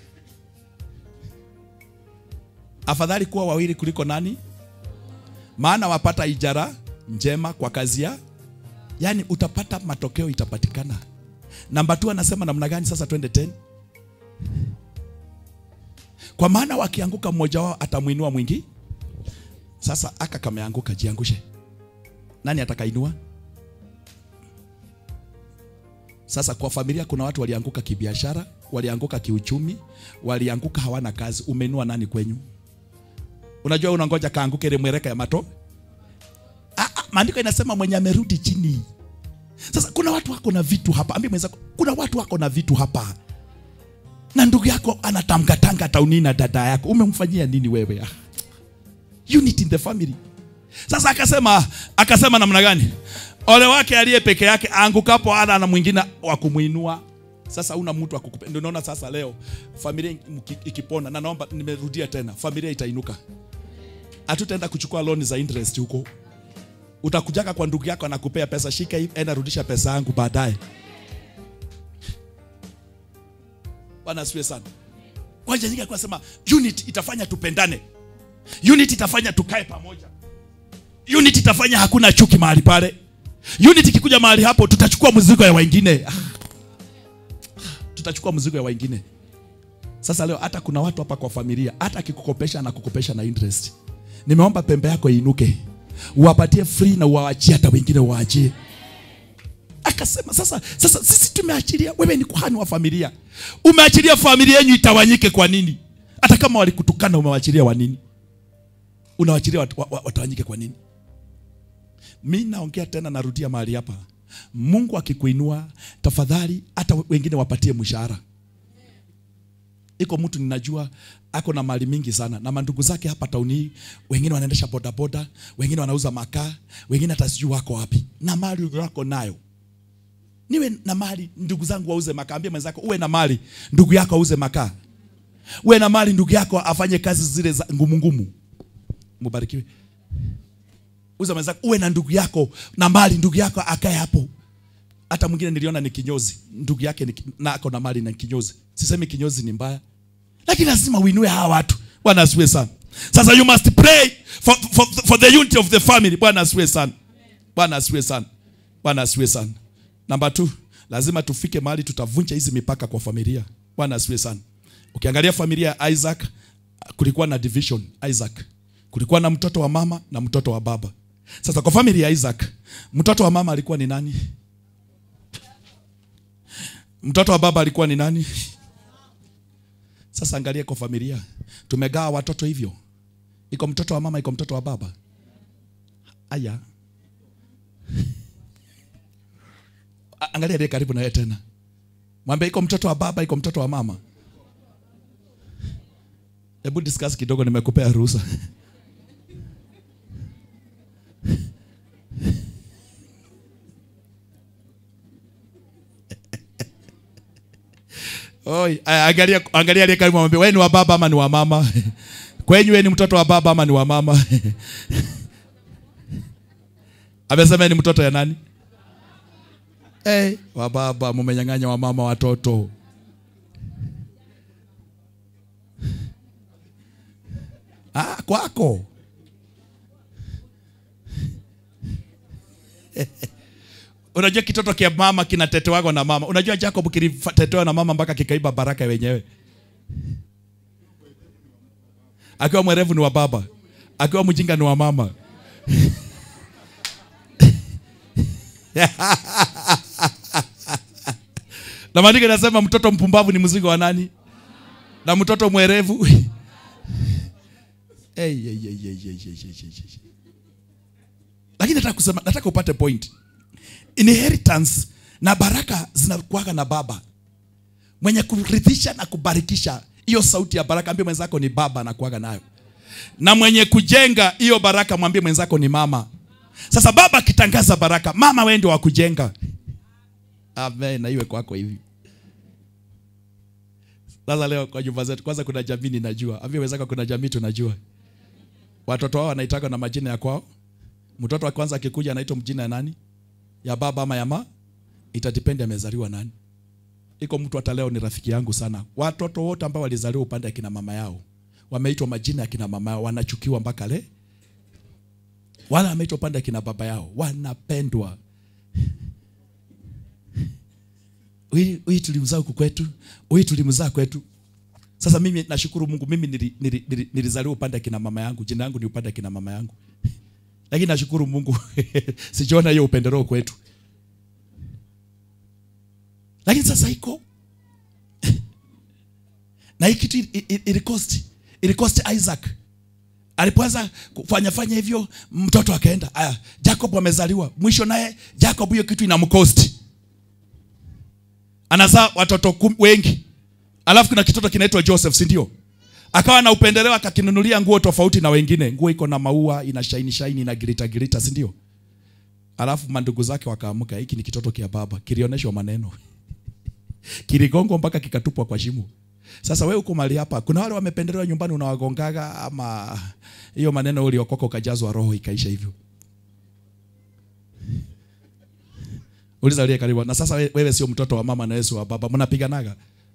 Afadhali kuwa wawili kuliko nani? Maana wapata ijara njema kwa kazi ya yaani utapata matokeo itapatikana. Namba 2 anasema namna gani sasa twende 10? Kwa maana wakianguka mmoja wao atamwinua mwingi. Sasa aka kameanguka, jiangushe. Nani atakainua? Sasa kwa familia kuna watu walianguka kibiashara, walianguka kiuchumi, walianguka hawana kazi. Umeinua nani kwenyu? Unajua unangoja kaanguke ile mwereka ya mato. Ah, ah, maandiko inasema mwenye amerudi chini. Sasa kuna watu wako na vitu hapa. Ambia mwenzako, kuna watu wako na vitu hapa. Na ndugu yako anatamkatanga tauni na dada yako. Umemfanyia nini wewe? Ah. Unity in the family. Sasa akasema akasema namna gani? Ole wake aliye peke yake angukapo ana na mwingine wa kumuinua. Sasa una mtu akukupe. Ndio naona sasa leo familia iki- ikipona na naomba nimerudia tena, familia itainuka. Hatutaenda kuchukua loan za interest huko. Utakujaka kwa ndugu yako anakupea pesa, shika hii, enda rudisha pesa yangu baadaye. Bwana asifiwe sana. Kwa hiyo nyingi sema unity itafanya tupendane. Unity itafanya tukae pamoja. Unity itafanya hakuna chuki mahali pale. Unity ikikuja mahali hapo tutachukua mzigo ya wengine. Ah. Tutachukua mzigo ya wengine. Sasa leo hata kuna watu hapa kwa familia, hata akikukopesha anakukopesha na interest. Nimeomba pembe yako iinuke, uwapatie free na uwaachie hata wengine waachie. Akasema sasa, sasa sisi tumeachilia, wewe ni kuhani wa familia, umeachilia familia yenu itawanyike kwa nini? Hata kama walikutukana umewaachilia wa nini? Unawaachilia wat, wa- wa- watawanyike kwa nini? Mi naongea tena, narudia mahali hapa, Mungu akikuinua, tafadhali hata wengine wapatie mshahara. Iko mtu ninajua ako na mali mingi sana na mandugu zake hapa tauni hii, wengine wanaendesha bodaboda, wengine wanauza makaa, wengine hata sijui wako wapi, na mali yako nayo. Niwe na mali, ndugu zangu wauze makaa. Ambia mwenzako uwe na mali, ndugu yako auze makaa. Uwe na mali, ndugu yako afanye kazi zile za ngumu ngumu. Mubarikiwe. Uza mwenzako, uwe na ndugu yako na mali, ndugu yako akae hapo. Hata mwingine niliona ni kinyozi, ndugu yake ni, na ako na mali na kinyozi. Sisemi kinyozi ni mbaya, lakini lazima uinue hawa watu. Bwana asifiwe sana. Sasa you must pray for, for, for the unity of the family. Bwana asifiwe sana. Bwana asifiwe sana. Bwana asifiwe sana. Namba 2, lazima tufike mahali tutavunja hizi mipaka kwa familia. Bwana asifiwe sana. Ukiangalia familia ya Isaac kulikuwa na division Isaac. Kulikuwa na mtoto wa mama na mtoto wa baba. Sasa kwa familia ya Isaac, mtoto wa mama alikuwa ni nani? Mtoto wa baba alikuwa ni nani? Sasa angalia kwa familia, tumegawa watoto hivyo, iko mtoto wa mama, iko mtoto wa baba. Aya, A- angalia aliye karibu na yeye tena, mwambie iko mtoto wa baba, iko mtoto wa mama. Hebu discuss kidogo, nimekupea ruhusa. Oi, aya, angalia angalia aliye karibu mwambie wewe ni wa baba ama ni wa mama? Kwenyu wewe ni mtoto wa baba ama ni wa mama? Amesema ni mtoto ya nani? Eh, wa baba mumenyang'anya wa mama watoto. Ah, kwako. Unajua kitoto kia mama kinatetewaga na mama. Unajua Jacob kilitetewa na mama mpaka kikaiba baraka wenyewe. Akiwa mwerevu ni wa baba, akiwa mjinga ni wa mama. na maandiko inasema mtoto mpumbavu ni mzigo wa nani? Na mtoto mwerevu hey, hey, hey, hey, hey, hey, hey, hey, hey. Lakini nataka kusema, nataka upate point inheritance na baraka zinakuaga na baba mwenye kurithisha na kubarikisha. Hiyo sauti ya baraka, ambie mwenzako ni baba anakuaga nayo, na mwenye kujenga hiyo baraka, mwambie mwenzako ni mama. Sasa baba akitangaza baraka, mama wewe ndio wa kujenga. Amen, na iwe kwako hivi. Sasa leo kwa nyumba zetu, kwanza kuna jamii ninajua, ambie mwenzako kuna jamii tunajua, watoto wao wanaitaka na majina ya kwao. Mtoto wa kwanza akikuja anaitwa mjina ya nani? ya baba ama ya ma itadipendi amezaliwa nani. Iko mtu hata leo ni rafiki yangu sana. Watoto wote ambao walizaliwa upande ya kina mama yao wameitwa majina ya kina mama yao, wanachukiwa mpaka le. Wala wameitwa upande ya kina baba yao, wanapendwa. Huyu tulimzaa huku kwetu, huyu tulimzaa kwetu. Sasa mimi nashukuru Mungu, mimi nili, nili, nili, nilizaliwa upande ya kina mama yangu, jina yangu ni upande ya kina mama yangu lakini nashukuru Mungu sijaona hiyo upendeleo kwetu. Lakini sasa iko na hii kitu ili- ili- ilikosti ilikosti isaac alipoanza kufanya fanya hivyo mtoto akaenda aya jacob amezaliwa mwisho naye jacob hiyo kitu inamkosti anazaa watoto kum, wengi alafu kuna kitoto kinaitwa joseph si ndio akawa na upendeleo akakinunulia nguo tofauti na wengine nguo iko na maua ina shaini shaini na girita girita si ndio alafu mandugu zake wakaamka hiki ni kitoto kia baba kilioneshwa maneno kiligongwa mpaka kikatupwa kwa shimo sasa wewe uko mali hapa kuna wale wamependelewa nyumbani unawagongaga ama hiyo maneno uliokoka ukajazwa roho ikaisha hivyo uliza aliye karibu na sasa we- wewe sio mtoto wa mama na Yesu wa baba mnapiganaga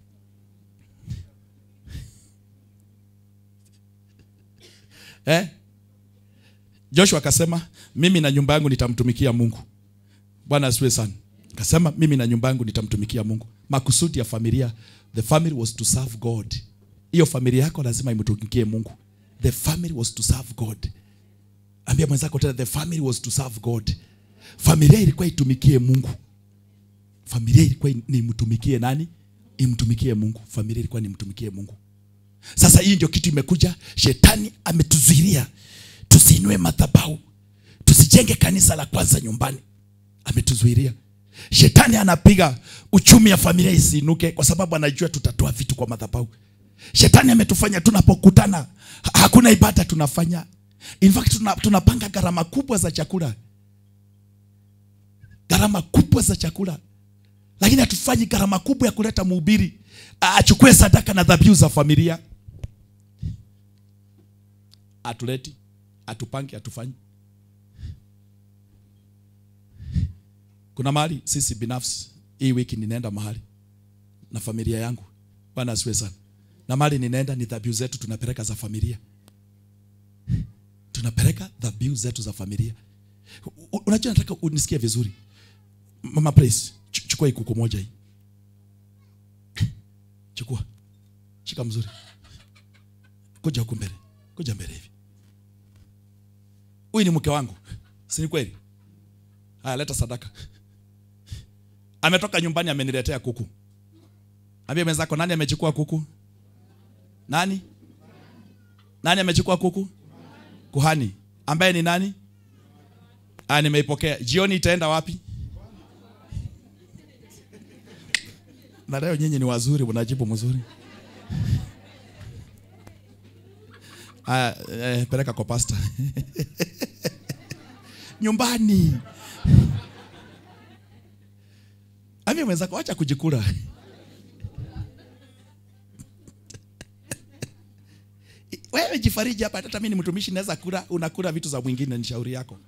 eh Joshua akasema mimi na nyumba yangu nitamtumikia Mungu Bwana asiwe sana akasema mimi na nyumba yangu nitamtumikia Mungu makusudi ya familia the family was to serve God hiyo familia yako lazima imtumikie Mungu the family was to serve God ambia mwenzako tena the family was to serve God familia ilikuwa itumikie Mungu familia ilikuwa ni mtumikie nani imtumikie Mungu familia ilikuwa ni mtumikie Mungu sasa hii ndio kitu imekuja shetani ametuzuilia tusiinue madhabahu tusijenge kanisa la kwanza nyumbani ametuzuilia shetani anapiga uchumi ya familia isiinuke kwa sababu anajua tutatoa vitu kwa madhabahu shetani ametufanya tunapokutana ha- hakuna ibada tunafanya in fact tuna, tunapanga gharama kubwa za chakula gharama kubwa za chakula lakini hatufanyi gharama kubwa ya kuleta mhubiri achukue sadaka na dhabihu za familia atuleti atupange atufanyi kuna mahali sisi binafsi hii wiki ninaenda mahali na familia yangu bwana asiwe sana na mahali ninaenda ni dhabihu zetu tunapeleka za familia tunapeleka dhabihu zetu za familia U- unajua nataka unisikie vizuri mama praise ch- chukua hii kuku moja hii chukua shika mzuri kuja huku mbele kuja mbele hivi huyu ni mke wangu si ni kweli haya leta sadaka ametoka nyumbani ameniletea kuku ambia mwenzako nani amechukua kuku nani nani amechukua kuku kuhani ambaye ni nani ah nimeipokea jioni itaenda wapi na leo nyinyi ni wazuri mnajibu mzuri Aya, eh, peleka kwa pasta nyumbani Ambia mwenzako acha kujikula. Wewe jifariji hapa, hata mimi ni mtumishi naweza kula, unakula vitu za mwingine, ni shauri yako.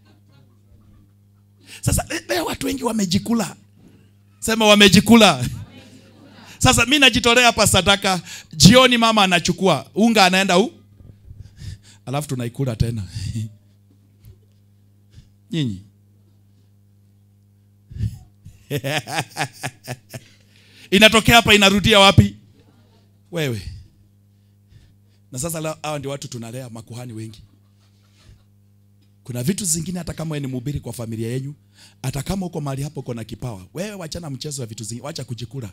Sasa le- leo watu wengi wamejikula, sema wamejikula. Sasa mi najitolea hapa sadaka, jioni mama anachukua unga, anaenda u, alafu tunaikula tena nyinyi inatokea hapa inarudia wapi wewe na sasa leo hawa ndio watu tunalea makuhani wengi kuna vitu zingine hata kama wewe ni mhubiri kwa familia yenu hata kama uko mahali hapo uko na kipawa wewe wachana mchezo wa vitu zingine wacha kujikula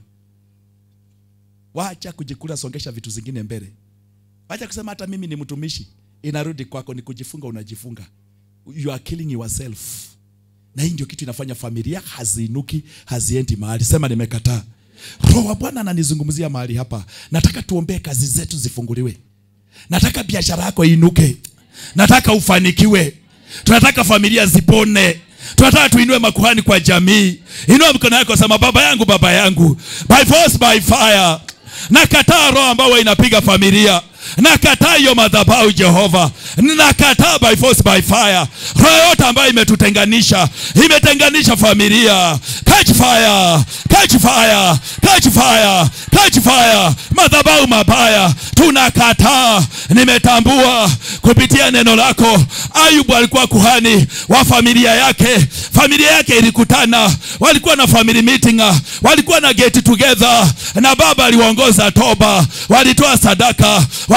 wacha kujikula songesha vitu zingine mbele wacha kusema hata mimi ni mtumishi inarudi kwako ni kujifunga unajifunga you are killing yourself na hii ndio kitu inafanya familia haziinuki haziendi mahali sema nimekataa roho wa bwana ananizungumzia mahali hapa nataka tuombee kazi zetu zifunguliwe nataka biashara yako iinuke nataka ufanikiwe tunataka familia zipone tunataka tuinue makuhani kwa jamii inua mikono yako sema baba yangu baba yangu by force by fire nakataa roho ambayo inapiga familia nakataa hiyo madhabahu jehova nakataa by force by fire roho yote ambayo imetutenganisha imetenganisha familia catch fire catch fire catch fire catch fire madhabahu mabaya tunakataa nimetambua kupitia neno lako ayubu alikuwa kuhani wa familia yake familia yake ilikutana walikuwa na family meeting walikuwa na get together na baba aliwaongoza toba walitoa sadaka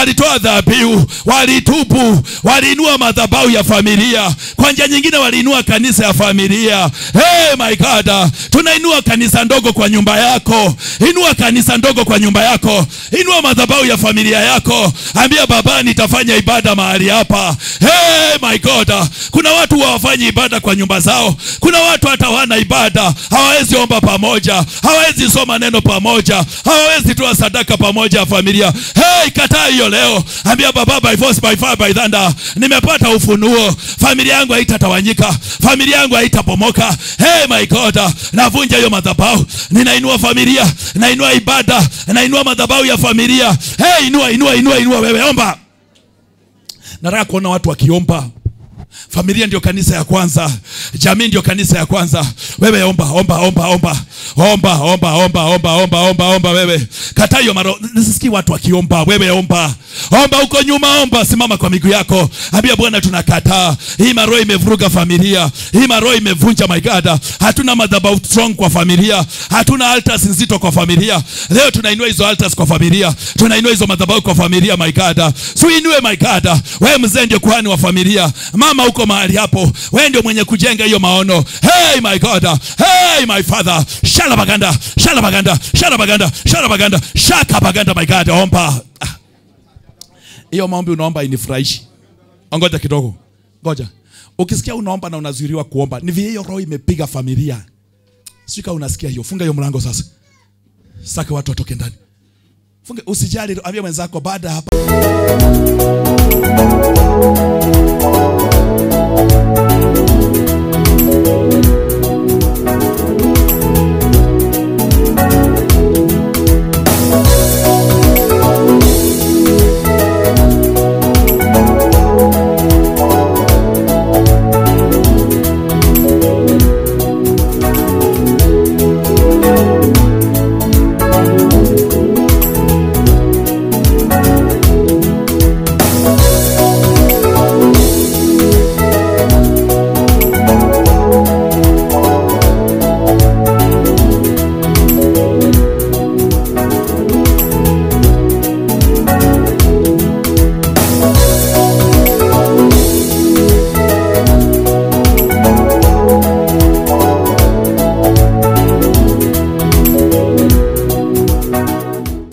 walitoa dhabihu, walitubu, waliinua madhabahu ya familia. Kwa njia nyingine waliinua kanisa ya familia. Hey my God, tunainua kanisa ndogo kwa nyumba yako. Inua kanisa ndogo kwa nyumba yako, inua madhabahu ya familia yako. Ambia baba, nitafanya ibada mahali hapa. Hey my God, kuna watu hawafanyi ibada kwa nyumba zao. Kuna watu hata wana ibada, hawawezi omba pamoja, hawawezi soma neno pamoja, hawawezi toa sadaka pamoja ya familia. Hey, kataa hiyo leo. Ambia baba, by force by fire by thunder, nimepata ufunuo. Familia yangu haitatawanyika, familia yangu haitapomoka. Hey my God, navunja hiyo madhabahu, ninainua familia, nainua ibada, nainua madhabahu ya familia. Hey, inua, inua, inua, inua. Wewe omba. Nataka kuona watu wakiomba. Familia ndio kanisa ya kwanza, jamii ndio kanisa ya kwanza. Wewe omba, omba, omba, omba, omba, omba, omba, omba, omba, omba, omba. Wewe kataa hiyo maro, nisisikii watu wakiomba. Wewe omba, omba huko nyuma, omba, simama kwa miguu yako, ambia Bwana, tunakataa hii maro imevuruga familia, hii maro imevunja. My God, hatuna madhabahu strong kwa familia, hatuna altars nzito kwa familia. Leo tunainua hizo altars kwa familia, tunainua hizo madhabahu kwa familia. My God, so inue, my God, wewe mzee ndio kuhani wa familia, mama uko mahali hapo, wewe ndio mwenye kujenga hiyo maono. Hey my God, hey my Father, shala baganda, shala baganda, shala baganda, shala baganda, shaka baganda. My God, omba hiyo maombi unaomba inifurahishi. Ngoja kidogo, ngoja. Ukisikia unaomba na unazuiriwa kuomba, ni vile hiyo roho imepiga familia. Sika unasikia hiyo, funga hiyo mlango sasa, saka watu watoke ndani. Funga, usijali, ambia mwenzako baada hapa